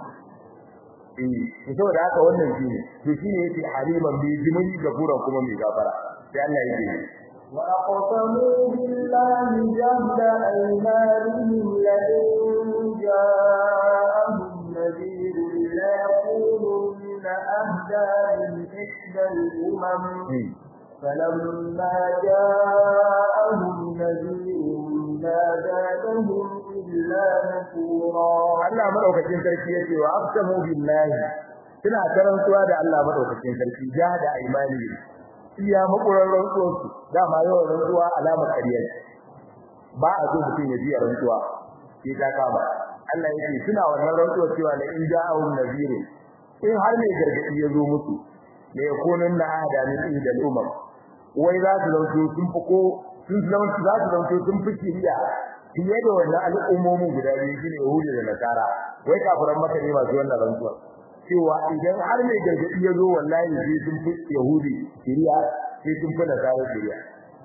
eh saboda haka wannan shine to shine yake haliman bi jimani gafuran kuma mai gafara sai Allah yake وأقسموا بالله جهد أيمانهم لئن جاءهم نذير ليكونن أهدى من إحدى الأمم فلما جاءهم نذير ما زادهم إلا نفورا Allah madaukakin sarki yace wa aqsamu billahi suna karantuwa da Allah madaukakin sarki jahada imani iya makurar rantsuwarsu dama yawan rantsuwa alamar ƙarya ba a so mutum ya biya rantsuwa sai ta kama Allah yake suna wannan rantsuwar cewa la in ja'ahum nadhiru in har mai gargadi ya zo musu la yakunun na ahada min idal umam wai za su zanto sun fi ko sun zama za su zanto sun fi kiriya fiye da wannan al'ummomin guda biyu shine Yahudi da Nasara wai kafiran Makka ne masu wannan rantsuwa cewa idan har mai gargadi ya zo wallahi sai sun fi Yahudi kiriya sai sun fi Nasara kiriya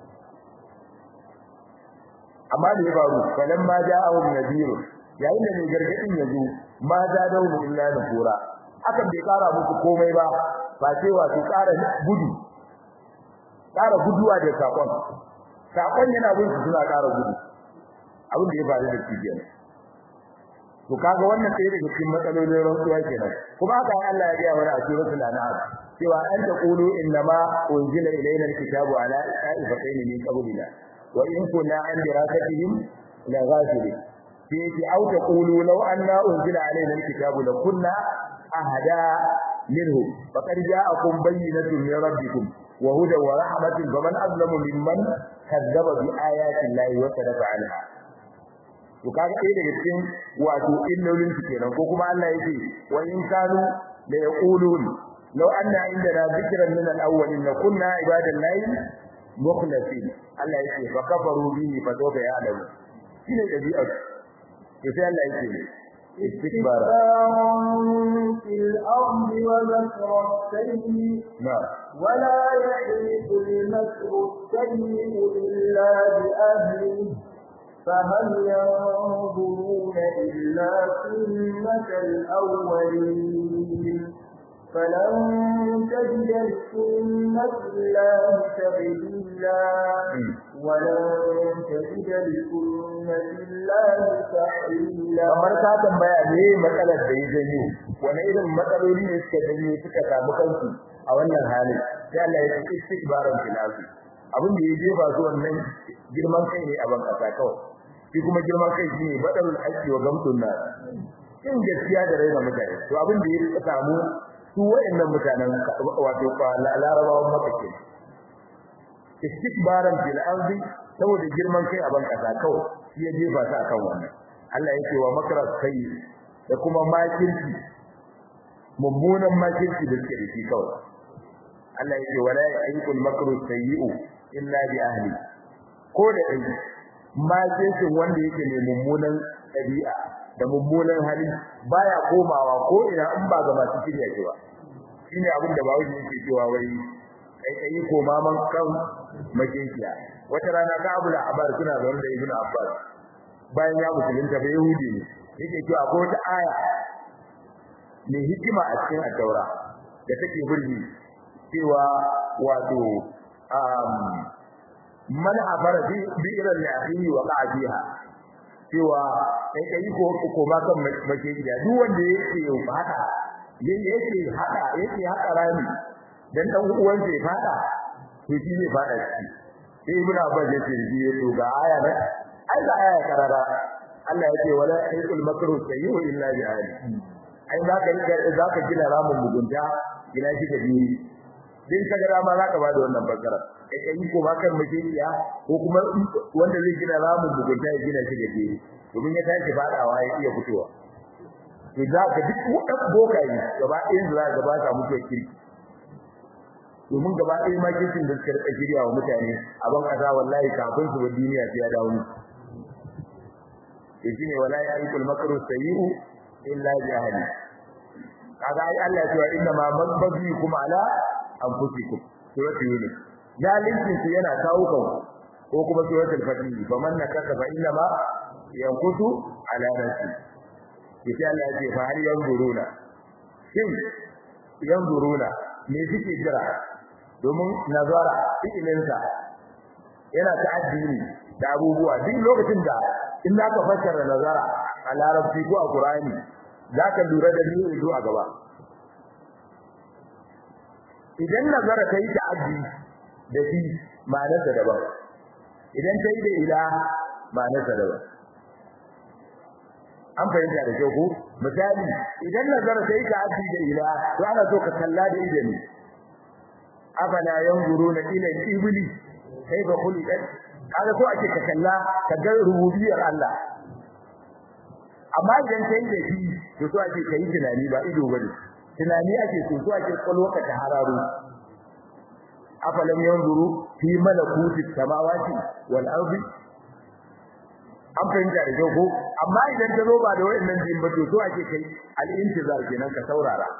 amma da ya faru falan ma ja'ahum nadhir yayin da mai gargadin ya zo ma zadahum illa nufura hakan bai kara musu komai ba ba cewa su kara gudu kara guduwa da sakon sakon yana bin su suna kara gudu abin da ya faru da shi kenan to kaga wannan sai daga cikin matsalolin rantsuwa kenan kuma haka Allah ya ga mana a suratul an'am cewa an taqulu innama unzila ilayna alkitabu ala ta'ifatayn min qablina wa in kunna an dirasatihim la ghafilin sai ki au taqulu law anna unzila alayna alkitabu la kunna ahada minhu faqad ja'akum bayyinatun min rabbikum wa hudan wa rahmatun faman azlamu mimman kadzaba bi ayati llahi wa sadaqa anha to kaga ɗaya daga cikin wato illolin su kenan ko kuma Allah yake wa in kanu la yaqulun law anna indana dhikran min al-awwalin la kunna ibadan lahi mukhlasin Allah yake fa kafaru bihi fa sawfa ya'lamu shine dabi'a to sai Allah yake استكبارا في الأرض ومكر السيء نعم ولا يحيط المكر السيء إلا بأهله فهل ينظرون إلا سنة الأولين فلن تجد لسنة الله تبديلا ولن تجد لسنة الله تحويلا kamar ka tambaya me matsalar da ya janyo wani irin matsaloli ne suka janyo suka samu kansu a wannan halin sai Allah ya ce istikbaran fil ardi abin da ya jefa su wannan girman kai ne a ban kasa kawai shi kuma girman kai shine badalul haqqi wa gamtun nas in gaskiya da raina mutane to abin da ya samu su wayannan mutanen wato larabawan maka ke istikbaran fil ardi saboda girman kai a ban kasa kawai shi ya jefa su akan wannan Allah yake wa makra kai da kuma makirci mummunan makirci da suke da shi kawai Allah yake wala yaqul makru sayyi'u illa bi ahli ko da dai makircin wanda yake ne mummunan ɗabi'a da mummunan hali baya komawa ko ina in ba ga masu shirya shi ba shine abin da bawo yake cewa wai kai kai koma man kan makinciya wata rana ka abu da abar suna zaune da ibnu abbas bayan ya musulunta bai yahudi ne yake cewa akwai wata aya mai hikima a cikin at-taura da take burgi cewa wato um man abara bi bi'ran li akhihi wa qa'a fiha cewa kai kai ko ko ma kan mace gida duk wanda yake yau fada yake haka yake haka rami dan dan uwan sai fada to shi ne fada shi sai ibn abbas yace shi ya to ga aya ne ai ga aya karara Allah yake wala aikul makru sayyi'u illa bi ahli ai za ka rika za ka gina ramin mugunta gina shi da biyu din ka gara ma za ka bada wannan bakara kai kai ko ba kan majiya ko kuma wanda zai gina ramin mugunta ya gina shi da biyu domin ya tashi fadawa ya iya fitowa to za ka duk wadan bokayi gaba ɗayan za ka ba ta mutuwa kirki domin gaba ɗaya ma kirkin da suka rika shirya wa mutane a ban kasa wallahi kafin su ba duniya sai ya dawo to shine wala ya'ikul makru sayyi'u illa bi ahli kaga ai Allah ya ce inna ma mabghikum ala anfusikum suratul yunus zalincin su yana kawo kan ko kuma suratul fatih faman nakasa fa inna ma yankutu ala nafsi sai Allah ya ce fa hal yanzuruna shin yanzuruna me suke jira domin nazara ilinsa yana ta'addi ne da abubuwa duk lokacin da in zaka fassara nazara a larabci ko a qur'ani zaka lura da ni zo a gaba idan nazara kai ta'addi da shi ma'anarsa daban idan kai da ila ma'anarsa daban an fahimta da kyau ko misali idan nazara kai ta'addi da ila to ana so ka kalla da idani afala yanzuruna ila al-ibli kayfa khuliqat kaga so ake ka kalla ka ga rububiyar Allah amma idan kai da shi to so ake kai tunani ba ido bane tunani ake so so ake kwalwaka ta hararo afalam yanzuru fi malakuti samawati wal ardi an fahimta da kyau ko amma idan ta zo ba da wayannan jin ba to so ake kai al-intizar kenan ka saurara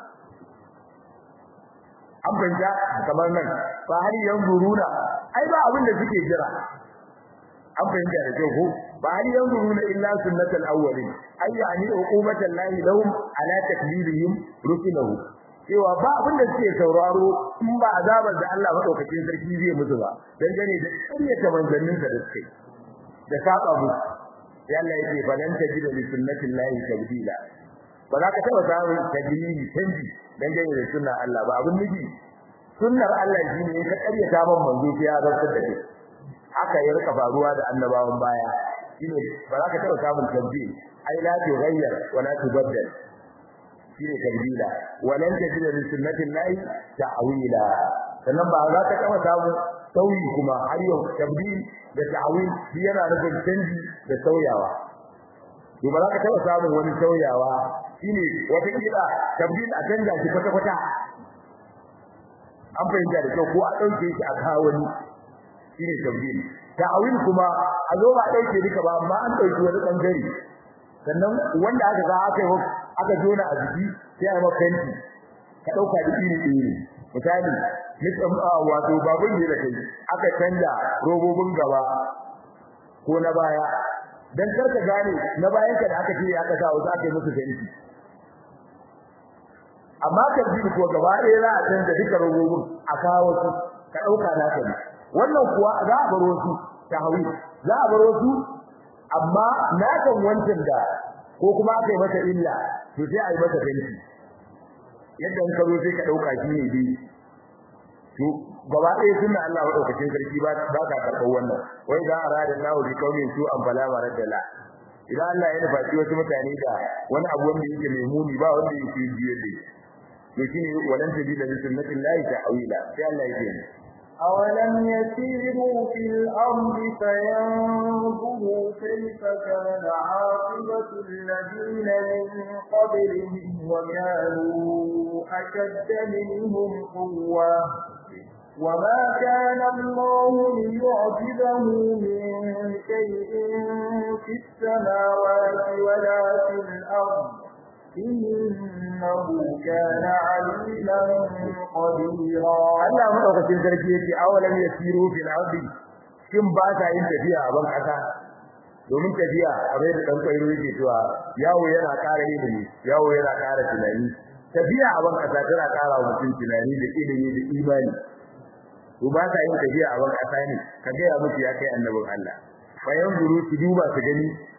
an fahimta kamar nan fa har yanzuruna ai ba abin da suke jira an fahimta da kyau ko ba har yanzuruna illa sunnatul awwalin ay yani uqubatan lahi lahum ala takdirihim rusulahu cewa ba abin da suke sauraro in ba azabar da Allah madaukakin sarki zai musu ba dan gane da ƙaryata manzannin da suke da saba musu sai Allah yake falan tajida li sunnatil lahi tabdila ba za ka taba samun tajiri canji dan gane da sunnar Allah ba abin nufi sunnar Allah shine in ka ƙaryata man manzo sai ya zartar da kai haka ya rika faruwa da annabawan baya shine ba za ka taba samun tabdil ai la tughayyar wa la tubaddal shine tabdila walan tajid li sunnatin lahi ta'wila sannan ba za ka taba samun sauyi kuma har yau tabdil da ta'wil shi yana nufin canji da sauyawa to ba za ka taba samun wani sauyawa shine wata kila tabdil a canja shi kwata kwata an fahimta da kyau ko a dauke shi a kawo wani shine tabdil ta'awil kuma a zo ba dauke duka ba amma an dauki wani bangare sannan wanda aka ga aka yi aka jona a jiki sai a maka kanti ka dauka da iri iri misali nisan wato babun ne da kai aka canja robobin gaba ko na baya dan karka gane na bayan ka da aka ce aka sa wasu aka yi musu kanti amma tabbil ko gaba ɗaya za a canza duka robobin a kawo su ka dauka na kai wannan kuwa za a baro su tahwi za a baro su amma na kan wancan da ko kuma aka yi masa illa to sai a yi masa fenti yadda in ka zo sai ka dauka shi ne bi to gaba ɗaya sunna Allah madaukakin sarki ba ba ka karɓar wannan wai da arada Allah bi kaumin su an fala maradala idan Allah ya nufa wasu mutane da wani abu wanda yake mai muni ba wanda yake biye da to shine walan tajida bi sunnatillahi ta'wila sai Allah ya ce أولم يسيروا في الأرض فينظروا كيف كان عاقبة الذين من قبلهم وكانوا أشد منهم قوة وما كان الله ليعجبه من شيء في السماوات ولا في الأرض إنه كان عليما قديرا Allah madaukakin sarki yace awalam yasiru fil ardi kin ba ta yin tafiya a ban kasa domin tafiya abin da dan kairo yake cewa yawo yana ƙara ilimi yawo yana ƙara tunani tafiya a ban kasa tana ƙara wa mutum tunani da ilimi da imani to ba ta yin tafiya a ban kasa ne ka ga ya mutu ya kai annabin Allah bayan guru su duba su gani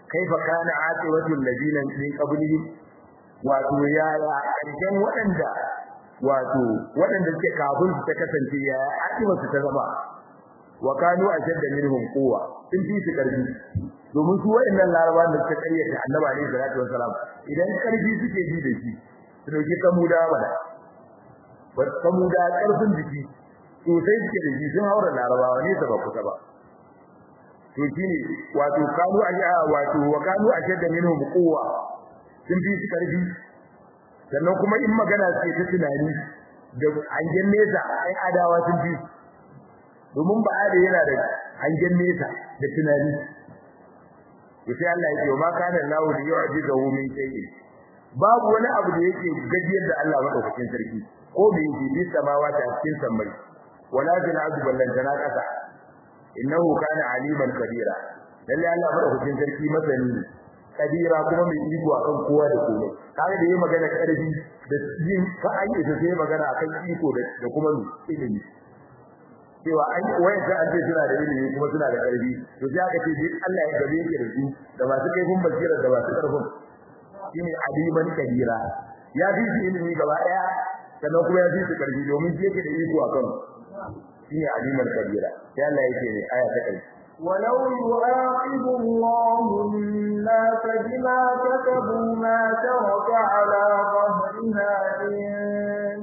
kaifa kana aqibatu alladina min qablihim wato ya ya karshen waɗanda wato waɗanda suke kafin su ta kasance ya aqibatu ta zama wa kanu ashadda minhum quwwa sun fi su karfi domin su waɗannan larabawan da suka karyata annabi alaihi salatu wassalam idan karfi suke ji da shi su dauki kamuda bana ba kamuda karfin jiki sosai suke da shi sun haura larabawa ne ba kusa ba to shine wato kanu aja wato wa kanu ashadda minhum quwwa sun fi su karfi sannan kuma in magana ce ta tunani da hangen nesa ai adawa sun fi domin ba da yana da hangen nesa da tunani to sai Allah ya ce ma kana lahu li yu'jizahu min shay'in babu wani abu da yake gajiyar da Allah madaukakin sarki ko bai yi bi samawati a cikin sammai wala fil ardi ballantana kasa innahu kana aliman kabira lalle Allah madaukakin sarki masani ne kabira kuma mai iko akan kowa da komai kaga da yayi magana karfi da yin fa an yi sai magana akan iko da kuma ilimi cewa an wayan an ce suna da ilimi kuma suna da karfi to sai aka ce duk Allah ya gabe yake da su da masu kaifin basira da masu karfin shine aliman kabira ya fi su ilimi gaba daya sannan kuma ya fi su karfi domin shi yake da iko akan shine aliman kabira sai Allah yake ne aya ta kai ولو يؤاخذ الله الناس بما كسبوا ما ترك على ظهرها من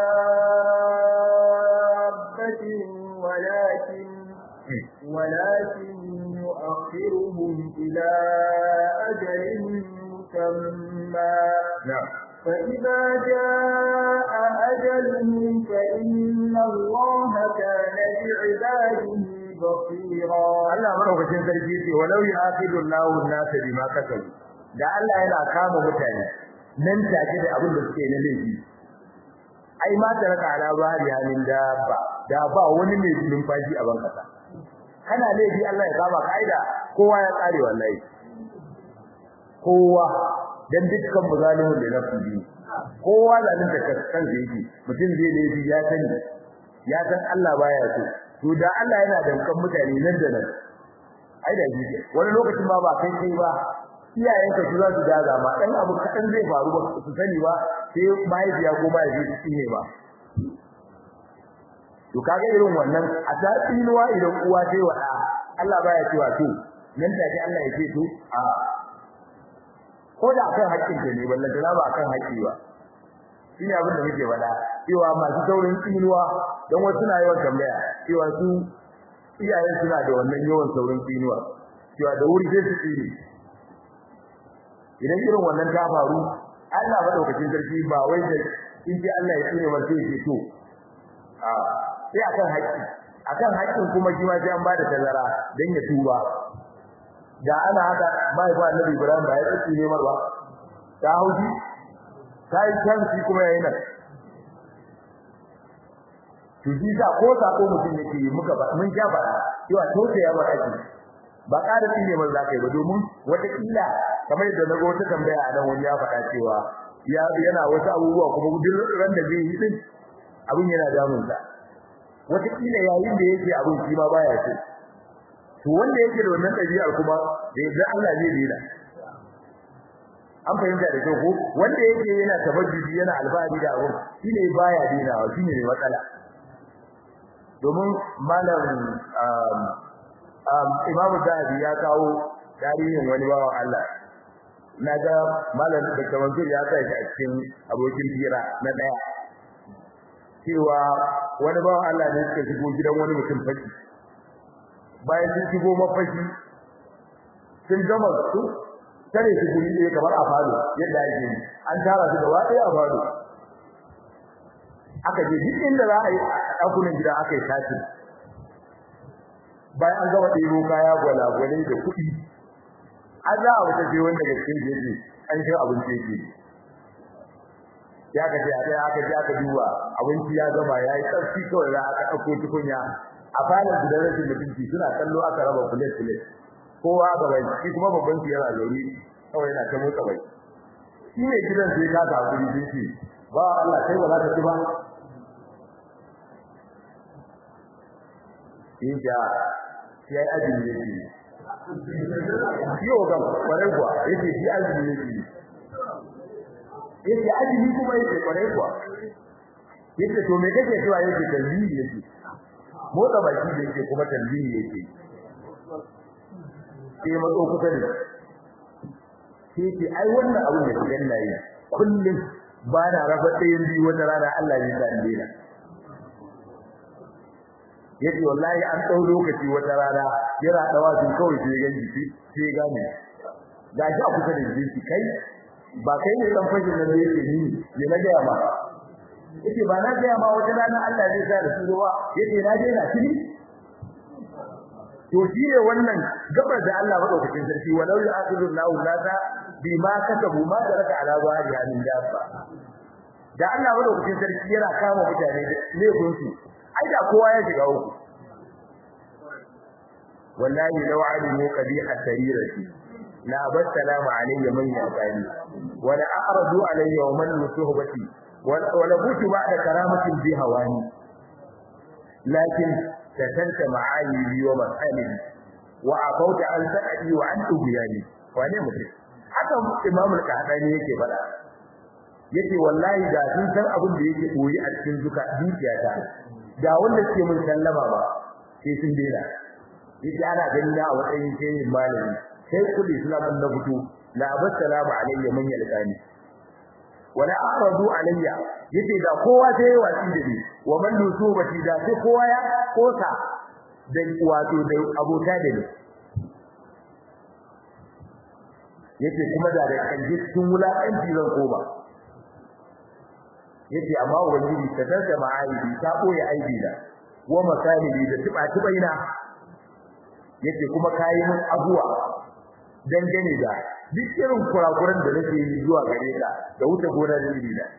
دابة ولكن ولكن يؤخرهم إلى أجل مسمى na'am فإذا جاء أجلهم فإن الله كان بعباده بصيرا Allah madaukakin sarki ce walau yaqidu Allahu an-nasa bima kasabu da Allah yana kama mutane nan take da abin da suke na laifi ai ma da raka ala bari halin da ba da ba wani mai numfashi a bankasa kana laifi Allah ya kama kaida kowa ya kare wallahi kowa dan dukkan muzalimin da nafsi kowa zalunta kansa yake mutum zai laifi ya sani ya san Allah baya so to da Allah yana dankan mutane nan da nan ai da shi wani lokacin ma ba kai kai ba iyayenka su za su daga ma dan abu kadan zai faru ba su sani ba sai mahaifiya ko mahaifi su ne ba to kaga irin wannan a ta tsinuwa idan uwa sai wa Allah baya cewa to nan take Allah ya ce to a ko da akan haƙƙin ta ne ballan da ba akan haƙƙi ba shine abin da muke faɗa cewa masu saurin tsinuwa don wasu na yawan tambaya cewa su iyayen suna da wannan yawan saurin tsinuwa cewa da wuri sai su tsine idan irin wannan ta faru Allah madaukakin sarki ba wai da in ji Allah ya tsine wanda yake to a sai akan haƙƙi akan haƙƙin kuma shi ma sai an bada tazara dan ya tuba da ana haka bai ba Annabi Ibrahim ba ya tsine mar ba ta hauji ta yi kanci kuma yayin nan to ji sa ko sako mutum yake yi muka ba mun ja bara cewa to ya ba aji ba ƙara tsine mar za ka yi ba domin wata kila kamar yadda na ga wata tambaya a nan wani ya faɗa cewa ya yana wasu abubuwa kuma duk ran da zai yi din abin yana damun sa wata kila yayin da yake abin shi ma baya so to wanda yake da wannan ɗabi'ar kuma da yadda Allah zai dena an fahimta da kyau ko wanda yake yana tabajjuji yana alfahari da abin shine baya denawa shine ne matsala domin malam Imam Zahabi ya kawo tarihin wani bawan Allah naga malam da Mansur ya sa shi a cikin abokin fira na daya cewa wani bawan Allah ne suka shigo gidan wani mutum faki bayan sun shigo mafaki sun gama su tare su guri ɗaya kamar a falo yadda ake yi an tara su gaba ɗaya a falo aka je duk inda za a yi a ɗakunan gida aka yi tashi bayan an gama ɗebo kaya gwalagwale da kuɗi an za a wata je wanda ga cikin jeji an shi abinci yake ya ka ce a ɗaya aka je aka duba abinci ya gama ya yi tsarki kawai za aka ɗauko tukunya a falon gidan rashin mutunci suna kallo aka raba kulet kulet kowa ga bai shi kuma babban su yana zaune kawai yana ta motsa bai shi ne gidan sai ka ga kuri sai ce ba Allah kai ba za ka ci ba in ja sai ajin yake yau ga kwarai kuwa yake shi azumi yake yake azumi kuma yake kwarai kuwa yake to me kake cewa yake talbiyi yake motsa baki da yake kuma talbiyi yake sai matso kusa da sai ce ai wannan abin da kidan nayi kullum ba na raba ɗayan biyu wata rana Allah ya sa in daina yace wallahi an dau lokaci wata rana yana dawa sun kawai sai ganji sai gane gashi a kusa da jinsi kai ba kai ne dan fashin nan da yake ni ne na ga ma yace ba na ga ma wata rana Allah zai sa da su ruwa yace na je na tuni to shi ne wannan gabar da Allah madaukakin sarki walau ya'khudhu Allahu nasa bima kasabu ma taraka ala zahiri min dabba da Allah madaukakin sarki yana kama mutane da laifin su ai da kowa ya shiga uku wallahi law alimu qabiha sarirati la bassalamu alayya man yaqani wa la a'radu alayya wa man suhbati wa la butu ba'da karamatin bi hawani lakin tatanta ma'ayibi wa masalibi wa afauta an sa'adi wa an tubiyani wane mutum haka imamu al-qahtani yake faɗa yace wallahi da sun san abin da yake koyi a cikin zuka dukiyata da wanda suke mun sallama ba sai sun dena yace ana ganin da a matsayin shehin malami sai kulli islamin na fito la abassalamu alayya man yalqani wala a'radu alayya yace da kowa sai watsi da ni wa man nusubati da sai kowa ya kosa da wato da abota da ni yace kuma da da kanje cikin wulakanci zan koma yace amma ubangiji ta tarda ma'aibi ta boye aibi da wa masalibi da tiba tibaina yace kuma kayi mun abuwa dangane da duk irin kurakuran da nake yi zuwa gare ka da wuce gona da iri da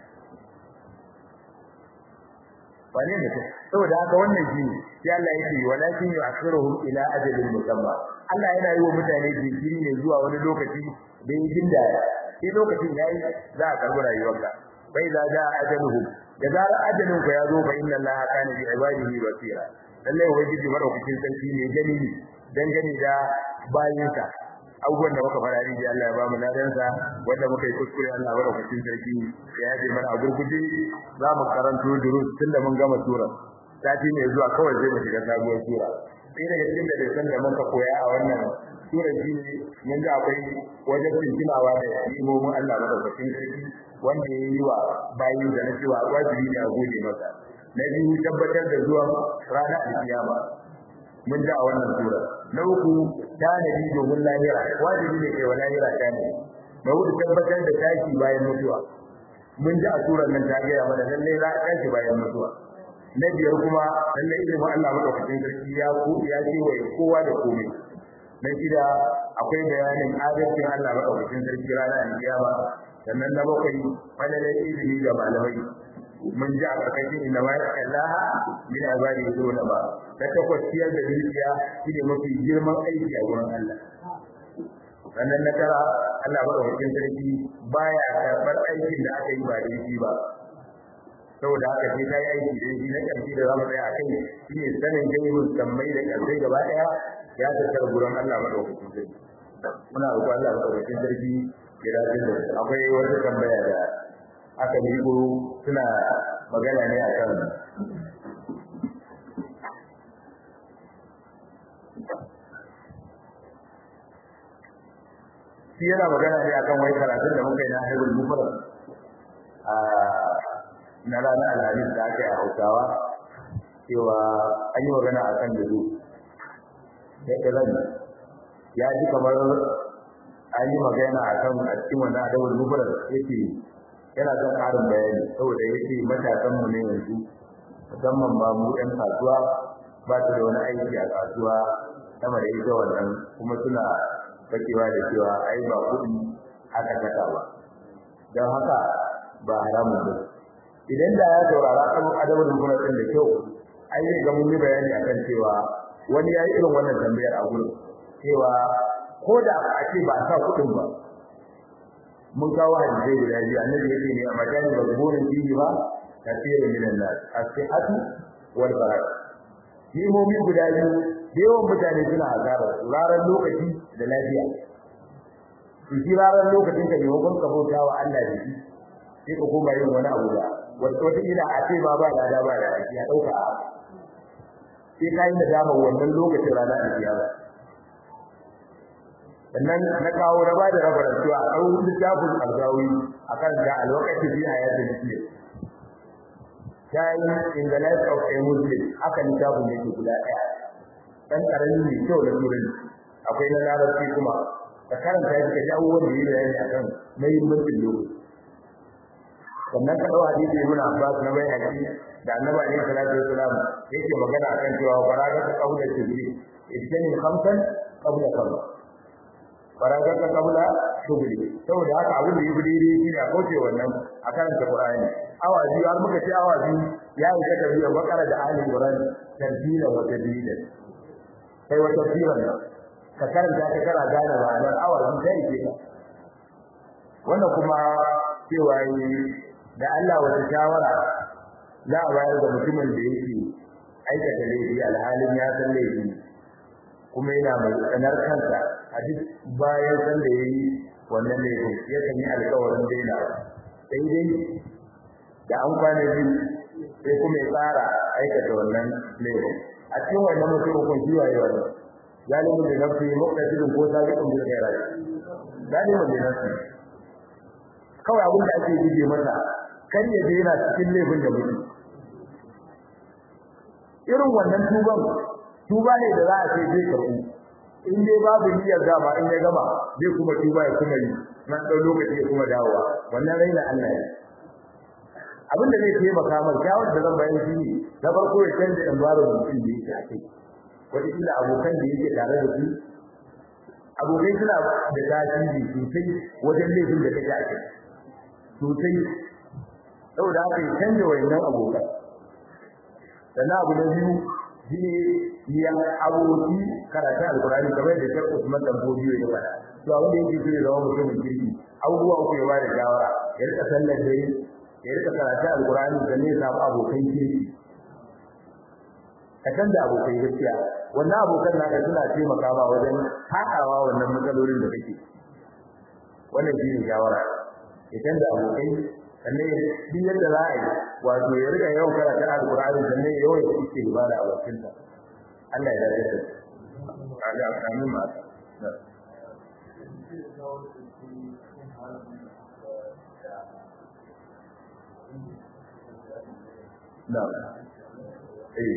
bane ne saboda haka wannan shi sai Allah yake walakin yu'akhiruhum ila ajalin musamma Allah yana yi wa mutane jinkiri ne zuwa wani lokaci da yin jinda sai lokacin yayi za a karbi rayuwarka bai za ja ajaluhum da zarar ajalin ka ya zo fa inna Allah kana bi ibadihi basira lalle ubangiji madaukakin sarki ne gani dangane da bayinsa abubuwan da muka fara ni da Allah ya ba mu ladansa wanda muka yi kuskure Allah ya barka sarki ya yaje mana a gurguje za mu karanto durus tunda mun gama sura sati ne zuwa kawai zai mu shiga sabuwar sura sai daga cikin da san da muka koya a wannan sura shi ne mun ga akwai wajen tunawa da imomin Allah madaukakin sarki wanda ya yi wa bayin da na cewa wajibi ne a gode masa na biyu tabbatar da zuwan ranar alkiyama mun ji a wannan sura na uku tanadi domin lahira wajibi ne kai wa lahira tanadi na hudu tabbatar da tashi bayan mutuwa mun ji a surar nan ta gaya mana lallai za a tashi bayan mutuwa na biyar kuma lallai ilimin Allah madaukakin sarki ya ko ya ce wa kowa da komai na shida akwai bayanin adalcin Allah madaukakin sarki ranar alkiyama sannan na bakwai falalar ilimi ga malamai mun ji a ƙarƙashin inda ma Allah min azali dole ba ta takwas ciyar da dukiya shine mafi girman aiki a gurin Allah sannan na tara Allah ba da sarki baya karɓar aikin da aka yi ba da shi ba saboda haka sai ta yi aiki da shi na ƙarshe da zamu tsaya a kai shine sanin gaibun sammai da ƙarshe gaba ɗaya ya tattara gurin Allah madaukakin sarki muna roƙon Allah madaukakin sarki ya dace da akwai wata tambaya da aka miƙo suna magana ne akan shi yana magana ne akan wai karatun da muka yi na haibul mufrad a na ranar alhamis da aka yi a hausawa cewa an yi magana akan da da iran ya ji kamar an yi magana akan a cikin wannan adabul mufrad yake yana son ƙarin bayani saboda yake matasan mu ne yanzu musamman ba mu ɗan kasuwa ba su da wani aiki a kasuwa sama da ita wannan kuma suna fakewa da cewa ai ba kuɗi aka saka ba don haka ba haramun ba idan da ya saurara kan adabul mufrad din da kyau ai zai ga mun yi bayani akan cewa wani ya yi irin wannan tambayar a gurin cewa ko da a ce ba a sa kuɗin ba mun kawo hadisi guda biyu annabi yake ne a majani mazburin fihi ba kafirun min an-nas as-sihhatu wal barak nimomi guda biyu da yawan mutane suna hasara ranar lokaci da lafiya to shi ranar lokacin ka maimakon ka bauta wa Allah da shi sai ka koma yin wani abu da wata ila a ce ba ba da ba da shi ya dauka a sai ka yi nadama wannan lokacin ranar alkiyama sannan na kawo na ba da rabarar cewa a ɗau littafin alzawi a kan da alwakati fi a yadda muslim time in the life of a muslim haka littafin yake guda ɗaya ɗan ƙarami mai kyau da turanci akwai na larabci kuma ka karanta shi ka ji abubuwan da yi bayani a kan muhimmancin lokaci sannan ka ɗau hadisi ibn abbas na bai haƙi da annabi alaihi salatu wasalam yake magana akan cewa faraga ta qabla shugri idan khamsan qabla khamsa faraga ta qabla shugri saboda haka abin da yake daidai shi ne a kauce wannan a karanta qur'ani awa biyu har muka ce awa biyu ya yi ta tafiya bakara da ali qur'an tartila wa tadbila sai wa tafsiran ka karanta ka kara gane ma'anar awa biyu sai ke wannan kuma cewa da Allah wata shawara za a bayar da mutumin da yake aikata laifi alhalin ya san laifi kuma yana mai tsanar kansa a duk bayan san da yayi wannan laifin ya kan yi alƙawarin daina sai dai da an kwana biyu sai kuma ya tsara aikata wannan laifin a cikin wannan mutum kun ji waye wannan zalimin da nafsi muqtasidun ko sabiqun bil khairat zalimin da nafsi kawai abin da ake gije masa kar ya je yana cikin laifin da mutum irin wannan tuban tuba ne da za a ce zai karbu in dai babu niyyar gama in ya gama zai kuma tuba ya kuma yi na ɗau lokaci ya kuma dawowa wannan raina Allah ne abin da zai taimaka mai kyawun da zan bayan shi ne na farko ya canza environment din da yake a kai wataƙila abokan da yake tare da su abokai suna da tasiri sosai wajen laifin da kake a kai sosai saboda haka ya canza wayannan abokan sannan abu na biyu shi ne ya aboki karatun alkurani kamar da shakku Usman dan Bodiyo ya faɗa to abin da yake so ya zama mutumin kirki abubuwa uku ya bada shawara ya rika sallar dare ya rika karatun alkurani da ne samu abokan kirki ka canza abokai gaskiya wannan abokan naka suna taimaka ma wajen haɗawa wannan matsalolin da kake wannan shi ne shawara ya canza abokai sannan duk yadda za a yi wato ya rika yawan karatu alqur'ani sannan yawan ya ce ibada a bakin sa Allah ya dace da Allah ya kamin ma na eh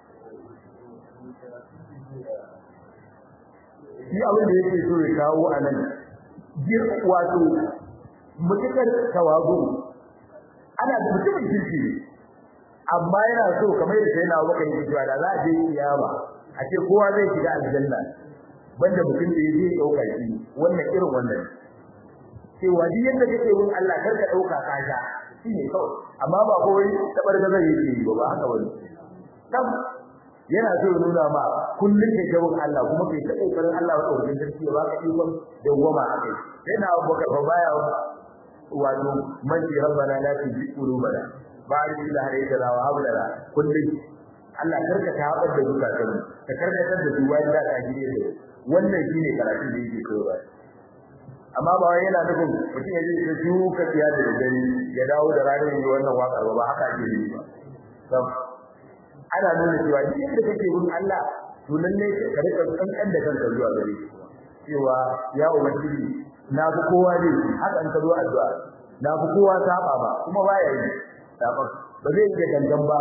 shi abin da yake so ya kawo a nan wato mutukar tawazu ana da mutumin kirki amma yana so kamar da sai na baka yi cewa da za a je kiyama a ce kowa zai shiga aljanna banda mutum da yake dauka shi wannan irin wannan cewa duk yadda kake yin Allah kar ka dauka ka sha shine kawai amma ba kawai tabar da zai yi ba ba haka bane kam yana so ya nuna ma kullun kai ta bin Allah kuma kai ta kokarin Allah wa tsoron sarki ba ka ikon da goma a kai sai na abubakar fa baya wato manci rabbana la tuzigh qulubana ba'da idh hadaytana wa hab lana kullun Allah karka ta habar da zukatan ka karkatar da su bayan da ka gire da wannan shine karatu da yake koyarwa amma ba wai yana nufin mutum ya je ya shuka tiya da dare ya dawo da ranar yi wannan wakar ba haka ake yi ba ana nuna cewa duk inda kake bin Allah to lalle ka rika kankan da kanka zuwa gare shi cewa ya ubangiji na fi kowa ne haka an zo addu'a na fi kowa saba ba kuma baya yi saba ba zai yi gangan ba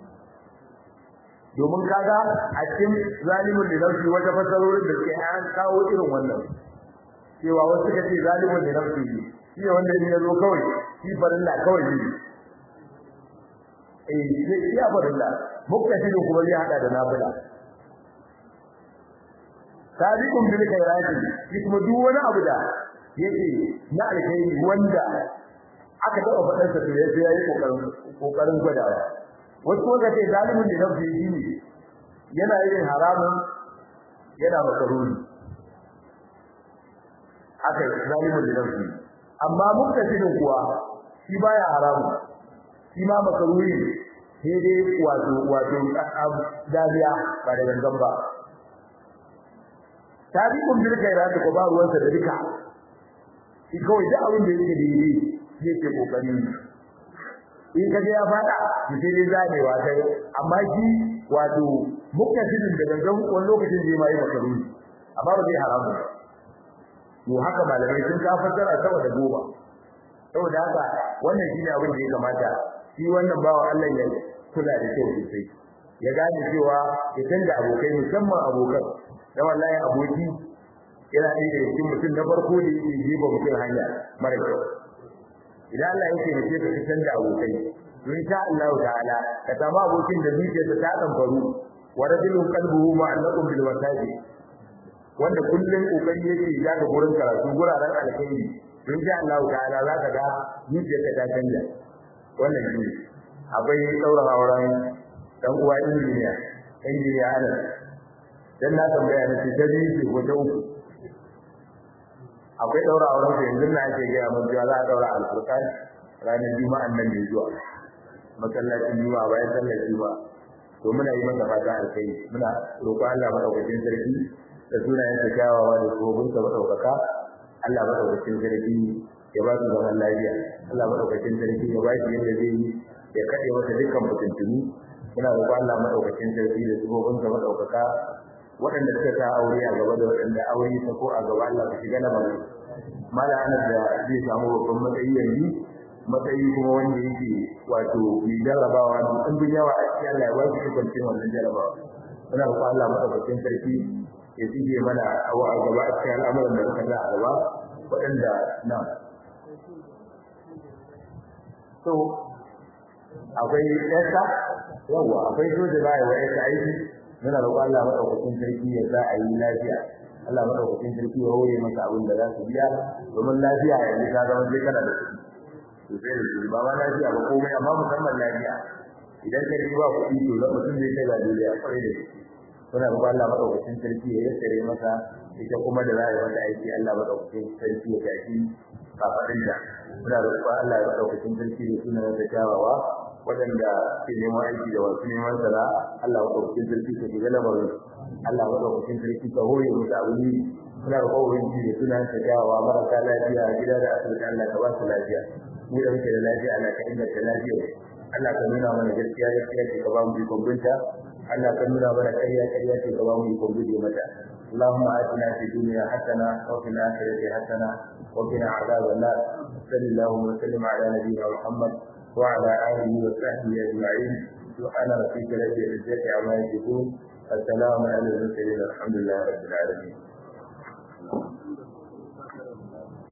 domin kaga a cikin zalimin da nafsi wata fasarorin da ke an kawo irin wannan cewa wasu kace zalimin da nafsi ne shi ne wanda ya zo kawai shi farilla kawai ne eh shi ya farilla muktasirin kuma zai hada da nafila sabiqun bil khairati shi kuma duk wani abu da yake na alkhairi wanda aka taba fadar sa to yayi yayi kokarin kokarin gwadawa wasu kuma ce zalimin da nafsi shi ne yana yin haramun yana makaruni haka zalimin da nafsi amma muktasirin kuwa shi baya haramun shi ma makaruni sai dai wato wato daliya ba da gangan ba tabi'un bil khairat ko ba ruwansa da duka shi kawai da abin da yake daidai shi yake kokari in kaje ya fada shi sai dai zanewa kai amma shi wato muktasidin da gangan wani lokacin zai mai makaruni amma ba zai haramu to haka malamai sun ka fassara saboda goba saboda haka wannan shine abin da ya kamata shi wannan bawa Allah ya kula da kyau sosai ya gane cewa ya canza abokai musamman abokan da wallahi aboki yana ɗaya da cikin mutum na farko da yake jefa mutum hanya mara kyau idan Allah yake da ka ka canza abokai to insha Allah ta'ala ka samu abokin da zuciyarsa ta dan faru wa rajulun qalbuhu ma'allaqun bil wasadi wanda kullun kokari yake ya ga gurin karatu guraren alkhairi to insha Allah ta'ala za ka ga zuciyarka ta canja wannan shi akwai daura auren dan uwa injiniya injiniya ana dan na tambaya ne ce dai ce ko ta uku akwai daura auren sa yanzu na ake ga mun cewa za a daura alfurqan ranar juma'an nan da zuwa masallacin juma'a bayan sallar juma'a to muna yi masa fata alkai muna roƙo Allah madaukakin sarki da sunayen sa kyawawa da gobin sa madaukaka Allah madaukakin sarki ya ba su zaman lafiya Allah madaukakin sarki ya ba shi yadda zai yi ya kade masa dukkan mutuntuni muna roƙo Allah madaukakin sarki da gobin sa madaukaka waɗanda suka ta aure a gaba da waɗanda aure ta ko a gaba Allah ka shiga na bari mala anas da zai samu babban matsayi yanzu matsayi kuma wanda yake wato mai jarabawa da ɗan yawa a cikin Allah ya ba shi kwanciyar wannan jarabawa muna roƙo Allah madaukakin sarki ya shige mana awa a gaba a cikin al'amuran da suka sa a gaba waɗanda na so akwai ɗansa yawa akwai soja za a yi wa ɗansa aiki muna roƙon Allah madaukakin sarki ya sa a yi lafiya Allah madaukakin sarki ya hore masa abin da za su biya domin lafiya yanzu ta zama sai kana da kuɗi to sai da kuɗi ba ma lafiya ba komai amma musamman lafiya idan ka ji ba kuɗi to za mutum zai kai ga duniya kwarai da gaske muna roƙon Allah madaukakin sarki ya yassare masa ita kuma da za a yi mata aiki Allah madaukakin sarki ya tafi kafaɗinta muna roƙon Allah madaukakin sarki da sunan da kyawawa waɗanda ke neman aiki da wasu neman sana'a Allah wa ɗaukakin sarki ka shiga lamarin Allah wa ɗaukakin sarki ka hore mu da wuni muna da ƙwarin ji da sunan ta jawa marasa lafiya gida da asibiti Allah ka ba su lafiya mu da muke da lafiya Allah ka inganta lafiyar Allah ka nuna mana gaskiya gaskiya ce ka ba mu ikon binta Allah ka nuna mana ƙarya ƙarya ce ka ba mu ikon guje mata اللهم آتنا في الدنيا حسنة وفي الآخرة حسنة وقنا عذاب النار صلى الله وسلم على نبينا محمد وعلى آله وصحبه أجمعين سبحان ربك رب العزة عما يصفون السلام على المرسلين الحمد لله رب العالمين